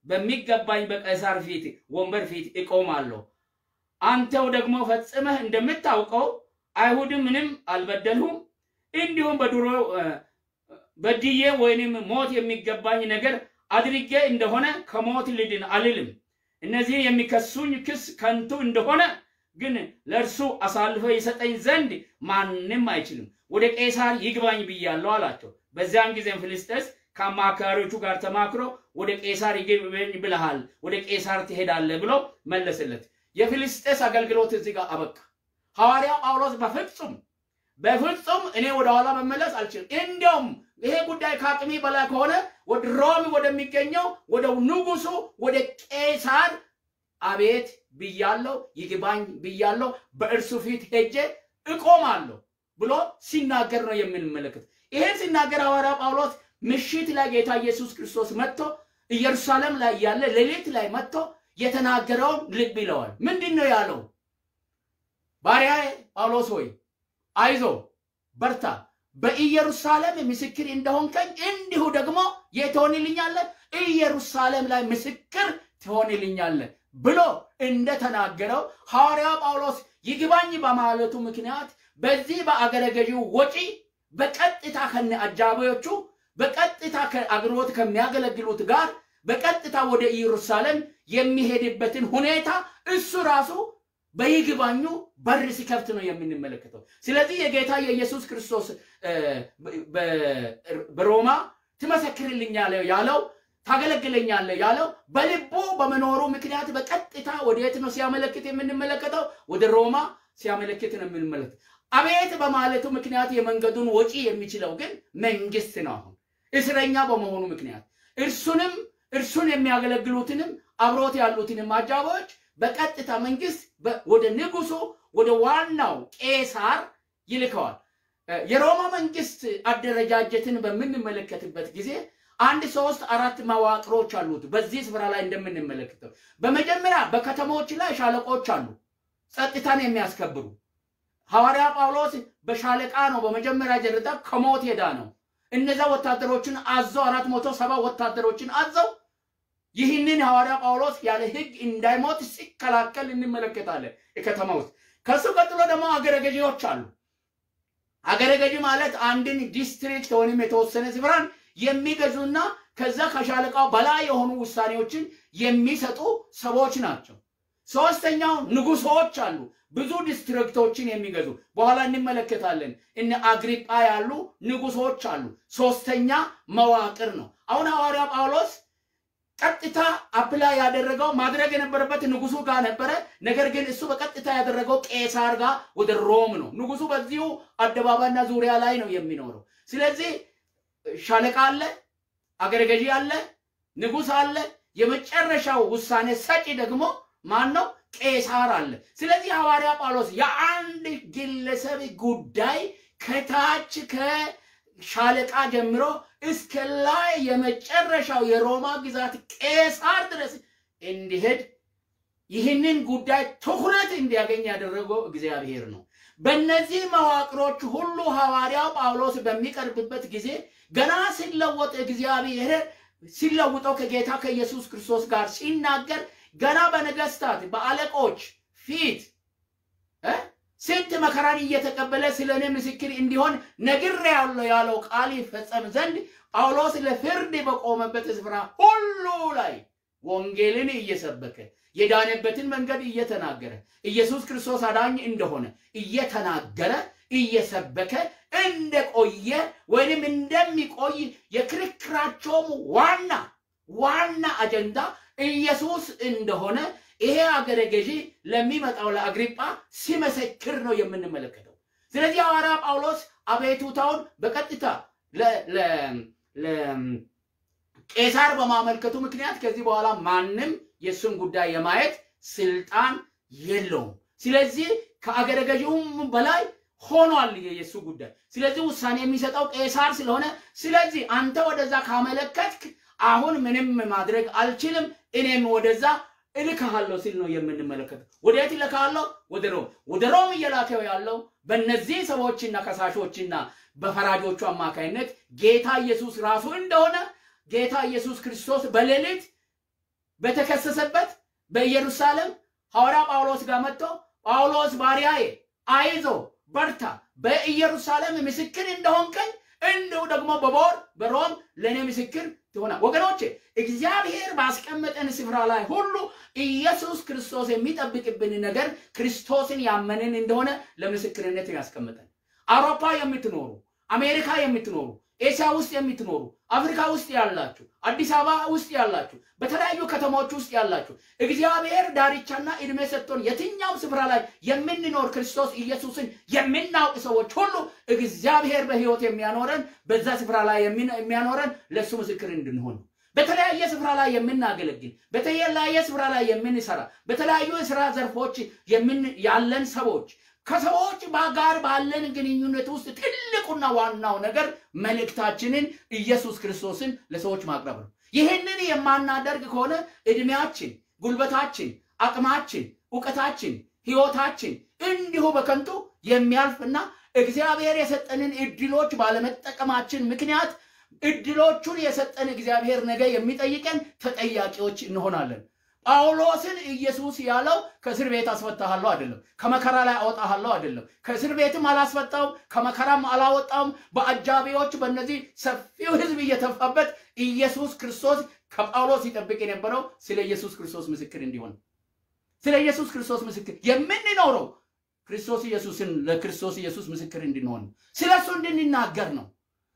በሚገባኝ በቄሳር ፊት ወንበር ፊት እቆማለሁ። አንተው ደግሞ ፈጽመህ እንደምታውቀው አይሁድም ምንም አልበደልሁም፣ እንዲሁም በድሮ በድዬ ወይንም ሞት የሚገባኝ ነገር አድርጌ እንደሆነ ከሞት ልድን አልልም። እነዚህን የሚከሱኝ ክስ ከንቱ እንደሆነ ግን ለእርሱ አሳልፎ ይሰጠኝ ዘንድ ማንም አይችልም። ወደ ቄሳር ይግባኝ ብያለሁ አላቸው። በዚያን ጊዜም ፊልስጤስ ከአማካሪዎቹ ጋር ተማክሮ ወደ ቄሳር ይግባኝ ብለሃል፣ ወደ ቄሳር ትሄዳለህ ብሎ መለሰለት። የፊልስጤስ አገልግሎት እዚህ ጋር አበቃ። ሐዋርያው ጳውሎስ በፍጹም በፍጹም እኔ ወደኋላ መመለስ አልችልም። እንዲያውም ይሄ ጉዳይ ከአቅሜ በላይ ከሆነ ወደ ሮም ወደሚገኘው ወደ ንጉሱ ወደ ቄሳር አቤት ብያለሁ፣ ይግባኝ ብያለሁ፣ በእርሱ ፊት ሄጄ እቆማለሁ ብሎ ሲናገር ነው የምንመለከት። ይሄን ሲናገር ሐዋርያ ጳውሎስ ምሽት ላይ ጌታ ኢየሱስ ክርስቶስ መጥቶ ኢየሩሳሌም ላይ ያለ ሌሊት ላይ መጥቶ የተናገረውን ልብ ይለዋል። ምንድን ነው ያለው? ባሪያዬ ጳውሎስ ሆይ አይዞ በርታ፣ በኢየሩሳሌም ምስክር እንደሆንከኝ እንዲሁ ደግሞ የት ትሆንልኛለህ? ኢየሩሳሌም ላይ ምስክር ትሆንልኛለህ ብሎ እንደተናገረው ሐዋርያው ጳውሎስ ይግባኝ በማለቱ ምክንያት በዚህ በአገረ ገዢው ወጪ በቀጥታ ከነ አጃቢዎቹ በቀጥታ አገልግሎት ከሚያገለግሉት ጋር በቀጥታ ወደ ኢየሩሳሌም የሚሄድበትን ሁኔታ እሱ ራሱ በይግባኙ በር ሲከፍት ነው የምንመለከተው። ስለዚህ የጌታ የኢየሱስ ክርስቶስ በሮማ ትመሰክርልኛለህ ያለው ታገለግለኛለህ ያለው በልቡ በመኖሩ ምክንያት በቀጥታ ወደየት ነው ሲያመለክት የምንመለከተው? ወደ ሮማ ሲያመለክት ነው የምንመለከት። አቤት በማለቱ ምክንያት የመንገዱን ወጪ የሚችለው ግን መንግስት ነው። አሁን እስረኛ በመሆኑ ምክንያት እርሱንም እርሱን የሚያገለግሉትንም አብሮት ያሉትንም አጃቢዎች በቀጥታ መንግስት ወደ ንጉሱ ወደ ዋናው ቄሳር ይልከዋል። የሮማ መንግስት አደረጃጀትን በምንመለከትበት ጊዜ አንድ ሶስት አራት መዋቅሮች አሉት። በዚህ ስፍራ ላይ እንደምንመለከተው በመጀመሪያ በከተሞች ላይ ሻለቆች አሉ፣ ጸጥታን የሚያስከብሩ ሐዋርያ ጳውሎስ በሻለቃ ነው በመጀመሪያ ደረጃ ከሞት ሄዳ ነው። እነዛ ወታደሮችን አዘው አራት መቶ ሰባ ወታደሮችን አዘው ይህንን ሐዋርያ ጳውሎስ ያለ ሕግ እንዳይሞት ሲከላከል እንመለከታለን የከተማ ውስጥ። ከሱ ቀጥሎ ደግሞ አገረ ገዢዎች አሉ። አገረ ገዢ ማለት አንድን ዲስትሪክት ወይም የተወሰነ ስፍራን የሚገዙና ከዛ ከሻለቃው በላይ የሆኑ ውሳኔዎችን የሚሰጡ ሰዎች ናቸው። ሶስተኛው ንጉሶች አሉ፣ ብዙ ዲስትሪክቶችን የሚገዙ በኋላ እንመለከታለን። እነ አግሪጳ ያሉ ንጉሶች አሉ። ሶስተኛ መዋቅር ነው። አሁን ሐዋርያ ጳውሎስ ቀጥታ አፕላይ ያደረገው ማድረግ የነበረበት ንጉሱ ጋር ነበረ። ነገር ግን እሱ በቀጥታ ያደረገው ቄሳር ጋር ወደ ሮም ነው። ንጉሱ በዚሁ አደባባይና ዙሪያ ላይ ነው የሚኖረው። ስለዚህ ሻለቃ አለ፣ አገረ ገዢ አለ፣ ንጉስ አለ። የመጨረሻው ውሳኔ ሰጪ ደግሞ ማን ነው? ቄሳር አለ። ስለዚህ ሐዋርያ ጳውሎስ የአንድ ግለሰብ ጉዳይ ከታች ከሻለቃ ጀምሮ እስከ ላይ የመጨረሻው የሮማ ግዛት ቄሳር ድረስ እንዲሄድ ይህንን ጉዳይ ትኩረት እንዲያገኝ ያደረገው እግዚአብሔር ነው። በእነዚህ መዋቅሮች ሁሉ ሐዋርያው ጳውሎስ በሚቀርብበት ጊዜ ገና ሲለወጥ እግዚአብሔር ሲለውጠው ከጌታ ከኢየሱስ ክርስቶስ ጋር ሲናገር ገና በነገስታት በአለቆች ፊት ስንት መከራን እየተቀበለ ስለ እኔ ምስክር እንዲሆን ነግሬአለሁ ያለው ቃል ይፈጸም ዘንድ ጳውሎስ ለፍርድ በቆመበት ስፍራ ሁሉ ላይ ወንጌልን እየሰበከ የዳነበትን መንገድ እየተናገረ ኢየሱስ ክርስቶስ አዳኝ እንደሆነ እየተናገረ እየሰበከ እንደቆየ ወይንም እንደሚቆይ የክርክራቸውም ዋና ዋና አጀንዳ ኢየሱስ እንደሆነ ይሄ አገረ ገዢ ለሚመጣው ለአግሪጳ ሲመሰክር ነው የምንመለከተው። ስለዚህ ሐዋርያ ጳውሎስ አቤቱታውን በቀጥታ ቄሳር በማመልከቱ ምክንያት ከዚህ በኋላ ማንም የእሱን ጉዳይ የማየት ስልጣን የለውም። ስለዚህ ከአገረ ገዢውም በላይ ሆኗል የእሱ ጉዳይ። ስለዚህ ውሳኔ የሚሰጠው ቄሳር ስለሆነ፣ ስለዚህ አንተ ወደዛ ካመለከትክ አሁን ምንም ማድረግ አልችልም፣ እኔም ወደዛ እልክሃለሁ ሲል ነው የምንመለከተው። ወደየት እልክሃለሁ? ወደ ሮም። ወደ ሮም እየላከው ያለው በእነዚህ ሰዎችና ከሳሾችና በፈራጆቹ አማካይነት ጌታ ኢየሱስ ራሱ እንደሆነ ጌታ ኢየሱስ ክርስቶስ በሌሊት በተከሰሰበት በኢየሩሳሌም ሐዋርያ ጳውሎስ ጋር መጥቶ ጳውሎስ ባሪያዬ አይዞ በርታ፣ በኢየሩሳሌም ምስክር እንደሆንከኝ እንዲሁ ደግሞ በቦር በሮም ለእኔ ምስክር ትሆናል። ወገኖቼ እግዚአብሔር ባስቀመጠን ስፍራ ላይ ሁሉ ኢየሱስ ክርስቶስ የሚጠብቅብን ነገር ክርስቶስን ያመንን እንደሆነ ለምስክርነት ያስቀመጠን። አውሮፓ የምትኖሩ፣ አሜሪካ የምትኖሩ፣ ኤስያ ውስጥ የምትኖሩ፣ አፍሪካ ውስጥ ያላችሁ፣ አዲስ አበባ ውስጥ ያላችሁ፣ በተለያዩ ከተሞች ውስጥ ያላችሁ እግዚአብሔር ዳርቻና እድሜ ሰጥቶን የትኛውም ስፍራ ላይ የምንኖር ክርስቶስ ኢየሱስን የምናውቅ ሰዎች ሁሉ እግዚአብሔር በሕይወት የሚያኖረን በዛ ስፍራ ላይ የሚያኖረን ለእሱ ምስክር እንድንሆን ነው። በተለያየ ስፍራ ላይ የምናገለግል በተለያየ ስፍራ ላይ የምንሰራ በተለያዩ የስራ ዘርፎች ያለን ሰዎች ከሰዎች ጋር ባለን ግንኙነት ውስጥ ትልቁና ዋናው ነገር መልእክታችንን ኢየሱስ ክርስቶስን ለሰዎች ማቅረብ ነው። ይህንን የማናደርግ ከሆነ እድሜያችን፣ ጉልበታችን፣ አቅማችን፣ እውቀታችን፣ ህይወታችን እንዲሁ በከንቱ የሚያልፍና እግዚአብሔር የሰጠንን እድሎች ባለመጠቀማችን ምክንያት እድሎቹን የሰጠን እግዚአብሔር ነገ የሚጠይቀን ተጠያቂዎች እንሆናለን። ጳውሎስን ኢየሱስ ያለው ከእስር ቤት አስፈታሃለሁ አይደለም፣ ከመከራ ላይ አወጣሃለሁ አይደለም። ከእስር ቤትም አላስፈታውም፣ ከመከራም አላወጣውም። በአጃቢዎች በእነዚህ ሰፊው ህዝብ እየተፋበት ኢየሱስ ክርስቶስ ከጳውሎስ ይጠብቅ የነበረው ስለ ኢየሱስ ክርስቶስ ምስክር እንዲሆን ስለ ኢየሱስ ክርስቶስ ምስክር የምንኖረው ክርስቶስ ኢየሱስን ለክርስቶስ ኢየሱስ ምስክር እንድንሆን ስለ እሱ እንድንናገር ነው።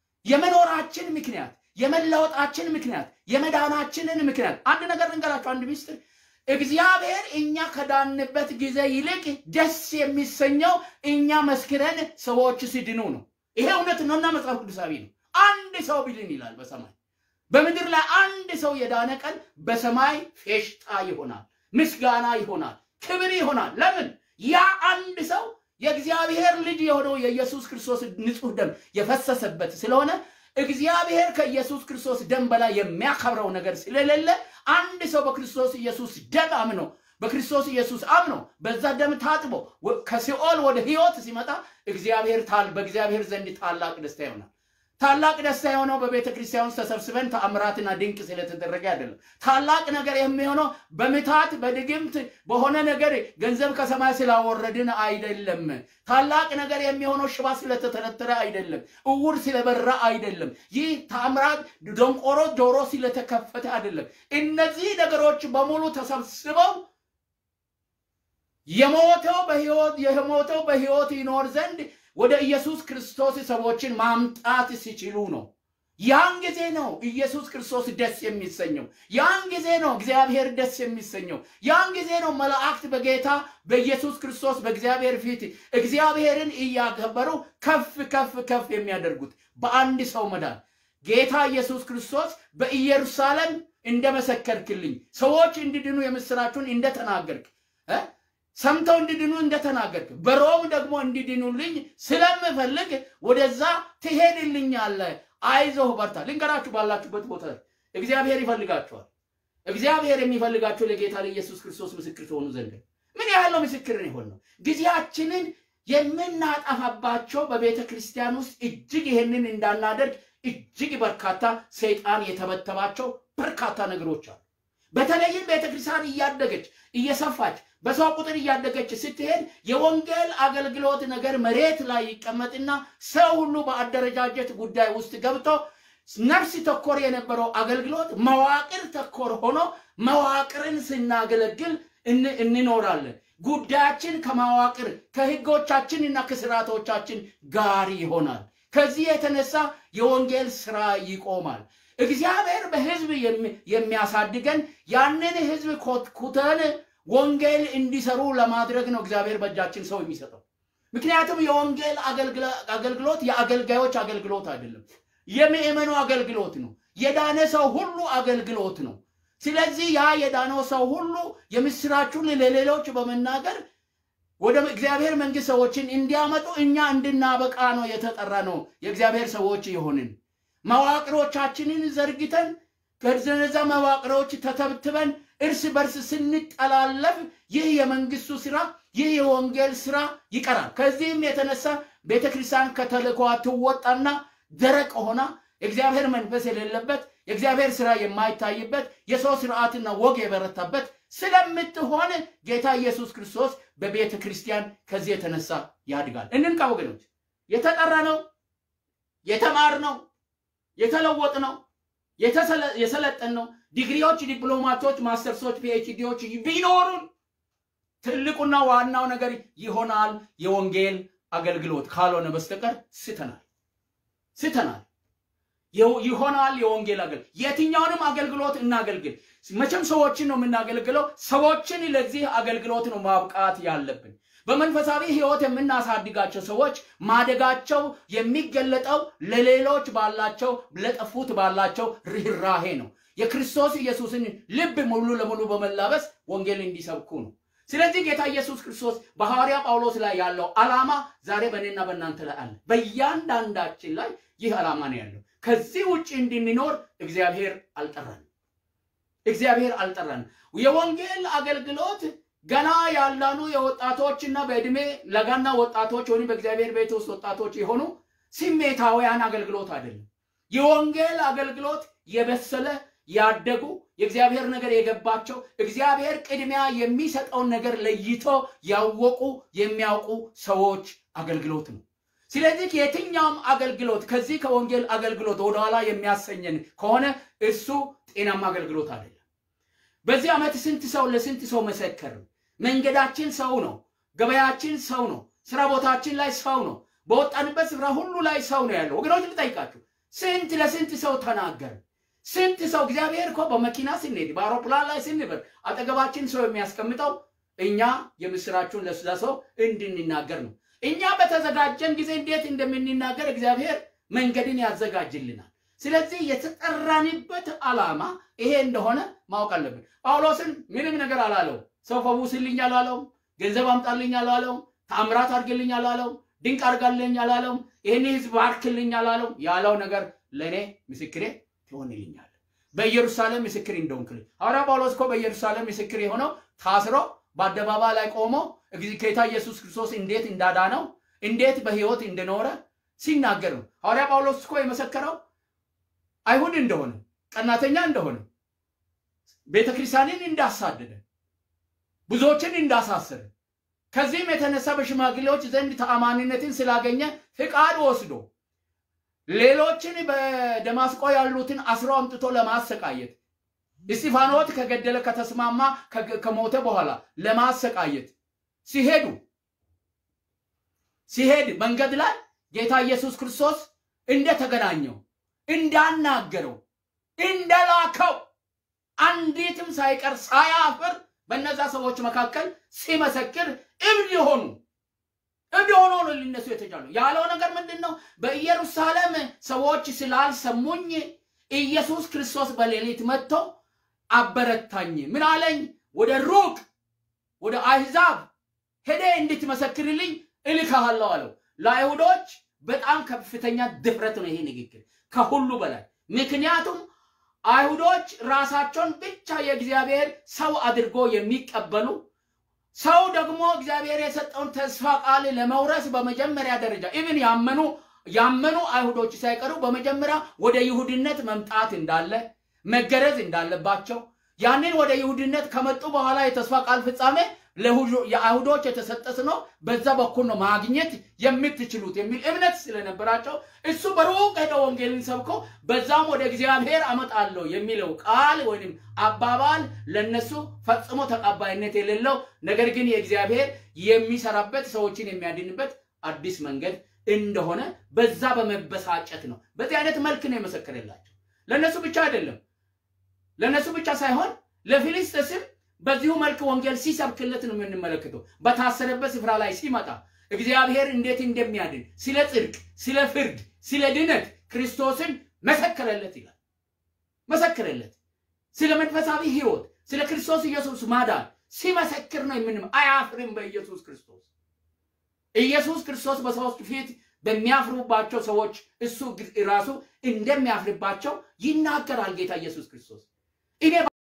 የመኖራችን ምክንያት የመለወጣችን ምክንያት የመዳናችንን ምክንያት አንድ ነገር ልንገራችሁ፣ አንድ ሚስጥር እግዚአብሔር እኛ ከዳንበት ጊዜ ይልቅ ደስ የሚሰኘው እኛ መስክረን ሰዎች ሲድኑ ነው። ይሄ እውነት ነውና መጽሐፍ ቅዱሳዊ ነው። አንድ ሰው ቢድን ይላል በሰማይ በምድር ላይ አንድ ሰው የዳነ ቀን በሰማይ ፌሽጣ ይሆናል፣ ምስጋና ይሆናል፣ ክብር ይሆናል። ለምን? ያ አንድ ሰው የእግዚአብሔር ልጅ የሆነው የኢየሱስ ክርስቶስ ንጹሕ ደም የፈሰሰበት ስለሆነ እግዚአብሔር ከኢየሱስ ክርስቶስ ደም በላይ የሚያከብረው ነገር ስለሌለ አንድ ሰው በክርስቶስ ኢየሱስ ደም አምኖ በክርስቶስ ኢየሱስ አምኖ በዛ ደም ታጥቦ ከሲኦል ወደ ሕይወት ሲመጣ እግዚአብሔር በእግዚአብሔር ዘንድ ታላቅ ደስታ ይሆናል። ታላቅ ደስታ የሆነው በቤተ ክርስቲያን ውስጥ ተሰብስበን ተአምራትና ድንቅ ስለተደረገ አይደለም። ታላቅ ነገር የሚሆነው በምታት በድግምት በሆነ ነገር ገንዘብ ከሰማይ ስላወረድን አይደለም። ታላቅ ነገር የሚሆነው ሽባ ስለተተረተረ አይደለም። እውር ስለበራ አይደለም። ይህ ተአምራት ደንቆሮ ጆሮ ስለተከፈተ አይደለም። እነዚህ ነገሮች በሙሉ ተሰብስበው የሞተው በሕይወት የሞተው በሕይወት ይኖር ዘንድ ወደ ኢየሱስ ክርስቶስ ሰዎችን ማምጣት ሲችሉ ነው። ያን ጊዜ ነው ኢየሱስ ክርስቶስ ደስ የሚሰኘው። ያን ጊዜ ነው እግዚአብሔር ደስ የሚሰኘው። ያን ጊዜ ነው መላእክት በጌታ በኢየሱስ ክርስቶስ በእግዚአብሔር ፊት እግዚአብሔርን እያከበሩ ከፍ ከፍ ከፍ የሚያደርጉት በአንድ ሰው መዳን ጌታ ኢየሱስ ክርስቶስ በኢየሩሳሌም እንደመሰከርክልኝ ሰዎች እንዲድኑ የምስራችሁን እንደተናገርክ ሰምተው እንዲድኑ እንደተናገርክ በሮም ደግሞ እንዲድኑልኝ ስለምፈልግ ወደዛ ትሄድልኛለህ። አይዞህ በርታ። ልንገራችሁ፣ ባላችሁበት ቦታ እግዚአብሔር ይፈልጋችኋል። እግዚአብሔር የሚፈልጋችሁ ለጌታ ለኢየሱስ ክርስቶስ ምስክር ትሆኑ ዘንድ ምን ያህል ነው ምስክርን የሆን ነው? ጊዜያችንን የምናጠፋባቸው በቤተ ክርስቲያን ውስጥ እጅግ ይሄንን እንዳናደርግ እጅግ በርካታ ሰይጣን የተበተባቸው በርካታ ነገሮች አሉ። በተለይም ቤተክርስቲያን እያደገች እየሰፋች በሰው ቁጥር እያደገች ስትሄድ የወንጌል አገልግሎት ነገር መሬት ላይ ይቀመጥና ሰው ሁሉ በአደረጃጀት ጉዳይ ውስጥ ገብቶ ነፍስ ተኮር የነበረው አገልግሎት መዋቅር ተኮር ሆኖ መዋቅርን ስናገለግል እንኖራለን። ጉዳያችን ከመዋቅር ከህጎቻችንና ከስርዓቶቻችን ጋር ይሆናል። ከዚህ የተነሳ የወንጌል ስራ ይቆማል። እግዚአብሔር በህዝብ የሚያሳድገን ያንን ህዝብ ኮትኩተን ወንጌል እንዲሰሩ ለማድረግ ነው እግዚአብሔር በእጃችን ሰው የሚሰጠው። ምክንያቱም የወንጌል አገልግሎት የአገልጋዮች አገልግሎት አይደለም፣ የምእመኑ አገልግሎት ነው። የዳነ ሰው ሁሉ አገልግሎት ነው። ስለዚህ ያ የዳነው ሰው ሁሉ የምስራቹን ለሌሎች በመናገር ወደ እግዚአብሔር መንግስት ሰዎችን እንዲያመጡ እኛ እንድናበቃ ነው የተጠራ ነው የእግዚአብሔር ሰዎች የሆንን መዋቅሮቻችንን ዘርግተን ከነዛ መዋቅሮች ተተብትበን እርስ በርስ ስንጠላለፍ ይህ የመንግስቱ ስራ ይህ የወንጌል ስራ ይቀራል። ከዚህም የተነሳ ቤተ ክርስቲያን ከተልእኮዋ ትወጣና ደረቅ ሆና የእግዚአብሔር መንፈስ የሌለበት የእግዚአብሔር ስራ የማይታይበት የሰው ስርዓትና ወግ የበረታበት ስለምትሆን ጌታ ኢየሱስ ክርስቶስ በቤተ ክርስቲያን ከዚህ የተነሳ ያድጋል። እንንቃ ወገኖች፣ የተጠራ ነው፣ የተማር ነው፣ የተለወጥ ነው፣ የሰለጠን ነው። ዲግሪዎች፣ ዲፕሎማቶች፣ ማስተርሶች፣ ፒኤችዲዎች ቢኖሩን ትልቁና ዋናው ነገር ይሆናል የወንጌል አገልግሎት ካልሆነ በስተቀር ስተናል ስተናል። ይሆናል የወንጌል አገልግሎት። የትኛውንም አገልግሎት እናገልግል። መቼም ሰዎችን ነው የምናገለግለው። ሰዎችን ለዚህ አገልግሎት ነው ማብቃት ያለብን። በመንፈሳዊ ሕይወት የምናሳድጋቸው ሰዎች ማደጋቸው የሚገለጠው ለሌሎች ባላቸው ለጠፉት ባላቸው ርኅራሄ ነው። የክርስቶስ ኢየሱስን ልብ ሙሉ ለሙሉ በመላበስ ወንጌል እንዲሰብኩ ነው። ስለዚህ ጌታ ኢየሱስ ክርስቶስ በሐዋርያ ጳውሎስ ላይ ያለው ዓላማ ዛሬ በእኔና በእናንተ ላይ አለ። በእያንዳንዳችን ላይ ይህ ዓላማ ነው ያለው። ከዚህ ውጭ እንድንኖር እግዚአብሔር አልጠራንም። እግዚአብሔር አልጠራንም። የወንጌል አገልግሎት ገና ያላኑ የወጣቶችና በዕድሜ ለጋና ወጣቶች ወይም በእግዚአብሔር ቤት ውስጥ ወጣቶች የሆኑ ስሜታውያን አገልግሎት አይደለም። የወንጌል አገልግሎት የበሰለ ያደጉ የእግዚአብሔር ነገር የገባቸው እግዚአብሔር ቅድሚያ የሚሰጠውን ነገር ለይቶ ያወቁ የሚያውቁ ሰዎች አገልግሎት ነው። ስለዚህ የትኛውም አገልግሎት ከዚህ ከወንጌል አገልግሎት ወደኋላ የሚያሰኘን ከሆነ እሱ ጤናማ አገልግሎት አይደለም። በዚህ ዓመት ስንት ሰው ለስንት ሰው መሰከር? መንገዳችን ሰው ነው። ገበያችን ሰው ነው። ስራ ቦታችን ላይ ሰው ነው። በወጣንበት ስፍራ ሁሉ ላይ ሰው ነው ያለው። ወገኖች ልጠይቃችሁ፣ ስንት ለስንት ሰው ተናገር? ስንት ሰው እግዚአብሔር እኮ በመኪና ስንሄድ በአውሮፕላን ላይ ስንበር አጠገባችን ሰው የሚያስቀምጠው እኛ የምስራችሁን ለሰው እንድንናገር ነው። እኛ በተዘጋጀን ጊዜ እንዴት እንደምንናገር እግዚአብሔር መንገድን ያዘጋጅልናል። ስለዚህ የተጠራንበት ዓላማ ይሄ እንደሆነ ማወቅ አለብን። ጳውሎስን ምንም ነገር አላለው። ሰው ፈውስልኝ አላለውም። ገንዘብ አምጣልኝ አላለውም። ተአምራት አድርግልኝ አላለውም። ድንቅ አድርጋልኝ አላለውም። ይህን ህዝብ ባርክልኝ አላለውም። ያለው ነገር ለእኔ ምስክሬ ትሆንልኛል፣ በኢየሩሳሌም ምስክር እንደሆንክልኝ። ሐዋርያ ጳውሎስ እኮ በኢየሩሳሌም ምስክር የሆነው ታስሮ በአደባባይ ላይ ቆሞ ጌታ ኢየሱስ ክርስቶስ እንዴት እንዳዳነው እንዴት በህይወት እንደኖረ ሲናገር ነው። ሐዋርያ ጳውሎስ እኮ የመሰከረው አይሁድ እንደሆነ ቀናተኛ እንደሆነ ቤተ ክርስቲያንን እንዳሳደደ ብዙዎችን እንዳሳሰረ ከዚህም የተነሳ በሽማግሌዎች ዘንድ ተአማኒነትን ስላገኘ ፍቃድ ወስዶ ሌሎችን በደማስቆ ያሉትን አስሮ አምጥቶ ለማሰቃየት እስጢፋኖስ ከገደለ ከተስማማ ከሞተ በኋላ ለማሰቃየት ሲሄዱ ሲሄድ መንገድ ላይ ጌታ ኢየሱስ ክርስቶስ እንደተገናኘው እንዳናገረው እንደላከው አንዲትም ሳይቀር ሳያፍር በእነዛ ሰዎች መካከል ሲመሰክር እብድ የሆኑ እብድ ሆኖ ነው ሊነሱ የተቻሉ። ያለው ነገር ምንድን ነው? በኢየሩሳሌም ሰዎች ስላልሰሙኝ ኢየሱስ ክርስቶስ በሌሊት መጥቶ አበረታኝ። ምን አለኝ? ወደ ሩቅ ወደ አሕዛብ ሄደ እንድትመሰክርልኝ እልክሃለሁ አለው። ለአይሁዶች በጣም ከፍተኛ ድፍረት ነው ይሄ ንግግር ከሁሉ በላይ ምክንያቱም አይሁዶች ራሳቸውን ብቻ የእግዚአብሔር ሰው አድርጎ የሚቀበሉ ሰው ደግሞ እግዚአብሔር የሰጠውን ተስፋ ቃል ለመውረስ በመጀመሪያ ደረጃ ኢብን ያመኑ ያመኑ አይሁዶች ሳይቀሩ በመጀመሪያ ወደ ይሁድነት መምጣት እንዳለ መገረዝ እንዳለባቸው ያንን ወደ ይሁድነት ከመጡ በኋላ የተስፋ ቃል ፍጻሜ የአይሁዶች የተሰጠ ነው፣ በዛ በኩል ነው ማግኘት የምትችሉት የሚል እምነት ስለነበራቸው እሱ በሩቅ ሄደው ወንጌልን ሰብኮ በዛም ወደ እግዚአብሔር አመጣለሁ የሚለው ቃል ወይም አባባል ለነሱ ፈጽሞ ተቀባይነት የሌለው ነገር ግን የእግዚአብሔር የሚሰራበት ሰዎችን የሚያድንበት አዲስ መንገድ እንደሆነ በዛ በመበሳጨት ነው። በዚህ አይነት መልክ ነው የመሰከረላቸው። ለነሱ ብቻ አይደለም፣ ለነሱ ብቻ ሳይሆን ለፊልስጤስም በዚሁ መልክ ወንጌል ሲሰብክለት ነው የምንመለከተው። በታሰረበት ስፍራ ላይ ሲመጣ እግዚአብሔር እንዴት እንደሚያድን ስለ ጽድቅ፣ ስለ ፍርድ፣ ስለ ድነት ክርስቶስን መሰከረለት ይላል። መሰከረለት ስለ መንፈሳዊ ሕይወት ስለ ክርስቶስ ኢየሱስ ማዳን ሲመሰክር ነው የምንም አያፍርም በኢየሱስ ክርስቶስ ኢየሱስ ክርስቶስ በሰዎች ፊት በሚያፍሩባቸው ሰዎች እሱ ራሱ እንደሚያፍርባቸው ይናገራል ጌታ ኢየሱስ ክርስቶስ እኔ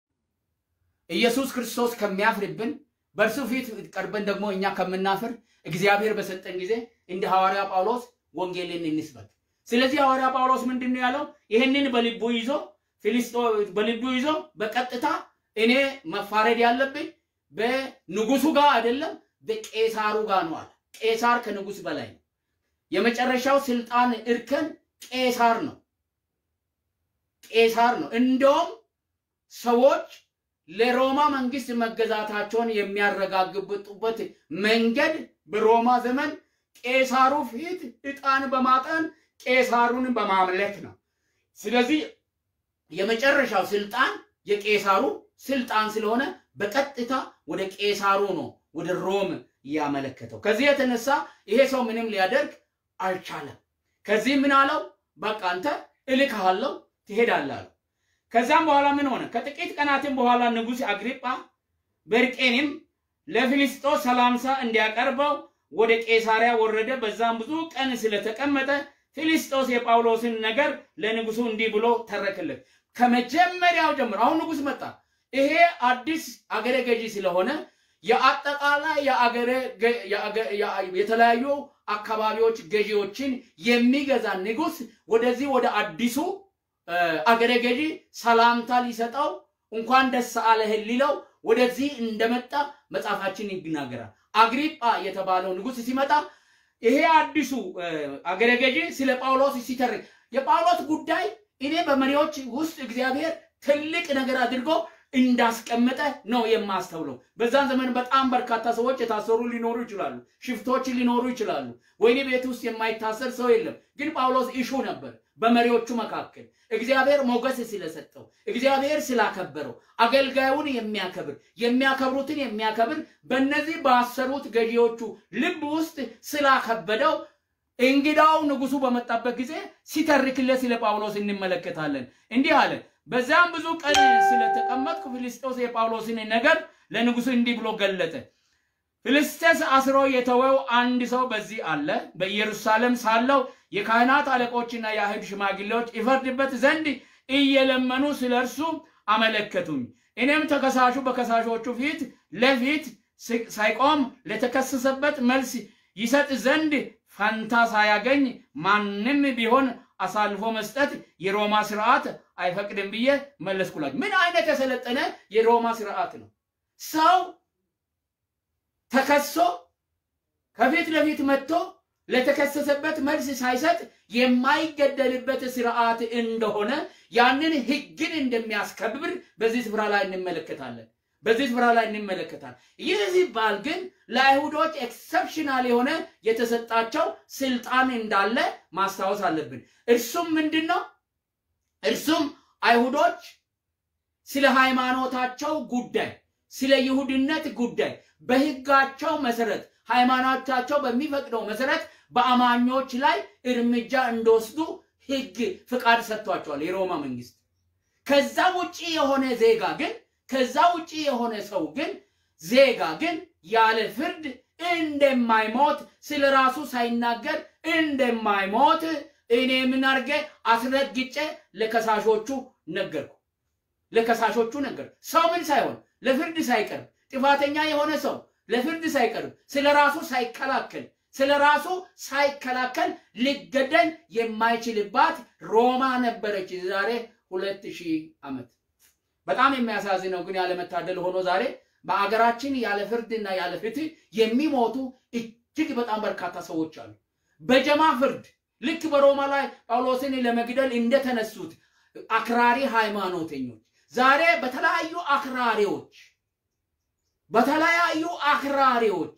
ኢየሱስ ክርስቶስ ከሚያፍርብን በእርሱ ፊት ቀርበን ደግሞ እኛ ከምናፍር እግዚአብሔር በሰጠን ጊዜ እንደ ሐዋርያ ጳውሎስ ወንጌልን እንስበክ። ስለዚህ ሐዋርያ ጳውሎስ ምንድን ነው ያለው? ይህንን በልቡ ይዞ ፊልስጦ በልቡ ይዞ በቀጥታ እኔ መፋረድ ያለብኝ በንጉሱ ጋር አይደለም በቄሳሩ ጋር ነው አለ። ቄሳር ከንጉስ በላይ ነው። የመጨረሻው ስልጣን እርከን ቄሳር ነው። ቄሳር ነው። እንደውም ሰዎች ለሮማ መንግስት መገዛታቸውን የሚያረጋግጡበት መንገድ በሮማ ዘመን ቄሳሩ ፊት ዕጣን በማጠን ቄሳሩን በማምለክ ነው። ስለዚህ የመጨረሻው ስልጣን የቄሳሩ ስልጣን ስለሆነ በቀጥታ ወደ ቄሳሩ ነው ወደ ሮም ያመለከተው። ከዚህ የተነሳ ይሄ ሰው ምንም ሊያደርግ አልቻለም። ከዚህ ምን አለው? በቃ አንተ እልክሃለሁ ትሄዳለህ አለው። ከዛም በኋላ ምን ሆነ? ከጥቂት ቀናትም በኋላ ንጉሥ አግሪጳ በርቄንም ለፊልስጦስ ሰላምታ እንዲያቀርበው ወደ ቄሳሪያ ወረደ። በዛም ብዙ ቀን ስለተቀመጠ ፊልስጦስ የጳውሎስን ነገር ለንጉሱ እንዲህ ብሎ ተረክለት። ከመጀመሪያው ጀምሮ አሁን ንጉሥ መጣ። ይሄ አዲስ አገረ ገዢ ስለሆነ የአጠቃላይ የተለያዩ አካባቢዎች ገዢዎችን የሚገዛ ንጉሥ ወደዚህ ወደ አዲሱ አገረ ገዢ ሰላምታ ሊሰጠው እንኳን ደስ አለህ ሊለው ወደዚህ እንደመጣ መጽሐፋችን ይናገራል። አግሪጳ የተባለው ንጉሥ ሲመጣ ይሄ አዲሱ አገረ ገዢ ስለ ጳውሎስ ሲተርክ የጳውሎስ ጉዳይ እኔ በመሪዎች ውስጥ እግዚአብሔር ትልቅ ነገር አድርጎ እንዳስቀመጠ ነው የማስተውለው። በዛን ዘመን በጣም በርካታ ሰዎች የታሰሩ ሊኖሩ ይችላሉ፣ ሽፍቶች ሊኖሩ ይችላሉ። ወይኔ ቤት ውስጥ የማይታሰር ሰው የለም። ግን ጳውሎስ ኢሹ ነበር በመሪዎቹ መካከል እግዚአብሔር ሞገስ ስለሰጠው እግዚአብሔር ስላከበረው አገልጋዩን የሚያከብር የሚያከብሩትን የሚያከብር በእነዚህ ባሰሩት ገዢዎቹ ልብ ውስጥ ስላከበደው እንግዳው ንጉሱ በመጣበት ጊዜ ሲተርክለት ስለ ጳውሎስ እንመለከታለን። እንዲህ አለ። በዚያም ብዙ ቀን ስለተቀመጥኩ ፊልስጦስ የጳውሎስን ነገር ለንጉሱ እንዲህ ብሎ ገለጠ። ፊልስጤስ አስሮ የተወው አንድ ሰው በዚህ አለ። በኢየሩሳሌም ሳለው የካህናት አለቆችና የአይሁድ ሽማግሌዎች ይፈርድበት ዘንድ እየለመኑ ስለ እርሱ አመለከቱኝ። እኔም ተከሳሹ በከሳሾቹ ፊት ለፊት ሳይቆም ለተከሰሰበት መልስ ይሰጥ ዘንድ ፈንታ ሳያገኝ ማንም ቢሆን አሳልፎ መስጠት የሮማ ስርዓት አይፈቅድም ብዬ መለስኩላችሁ። ምን አይነት የሰለጠነ የሮማ ስርዓት ነው? ሰው ተከሶ ከፊት ለፊት መጥቶ ለተከሰሰበት መልስ ሳይሰጥ የማይገደልበት ስርዓት እንደሆነ ያንን ሕግን እንደሚያስከብር በዚህ ስፍራ ላይ እንመለከታለን። በዚህ ስፍራ ላይ እንመለከታለን። ይህ ሲባል ግን ለአይሁዶች ኤክሰፕሽናል የሆነ የተሰጣቸው ስልጣን እንዳለ ማስታወስ አለብን። እርሱም ምንድን ነው? እርሱም አይሁዶች ስለ ሃይማኖታቸው ጉዳይ፣ ስለ ይሁድነት ጉዳይ በሕጋቸው መሰረት ሃይማኖታቸው በሚፈቅደው መሰረት በአማኞች ላይ እርምጃ እንደወስዱ ሕግ ፍቃድ ሰጥቷቸዋል የሮማ መንግስት። ከዛ ውጪ የሆነ ዜጋ ግን ከዛ ውጪ የሆነ ሰው ግን ዜጋ ግን ያለ ፍርድ እንደማይሞት ስለ ራሱ ሳይናገር እንደማይሞት እኔ ምን አድርጌ አስረግጬ ለከሳሾቹ ነገርኩ። ለከሳሾቹ ነገር ሰው ምን ሳይሆን ለፍርድ ሳይቀርብ ጥፋተኛ የሆነ ሰው ለፍርድ ሳይቀርብ ስለ ራሱ ሳይከላከል ስለ ራሱ ሳይከላከል ሊገደል የማይችልባት ሮማ ነበረች ዛሬ ሁለት ሺህ ዓመት። በጣም የሚያሳዝነው ግን ያለመታደል ሆኖ ዛሬ በአገራችን ያለ ፍርድና ያለ ፍትህ የሚሞቱ እጅግ በጣም በርካታ ሰዎች አሉ። በጀማ ፍርድ ልክ በሮማ ላይ ጳውሎስን ለመግደል እንደተነሱት አክራሪ ሃይማኖተኞች ዛሬ በተለያዩ አክራሪዎች በተለያዩ አክራሪዎች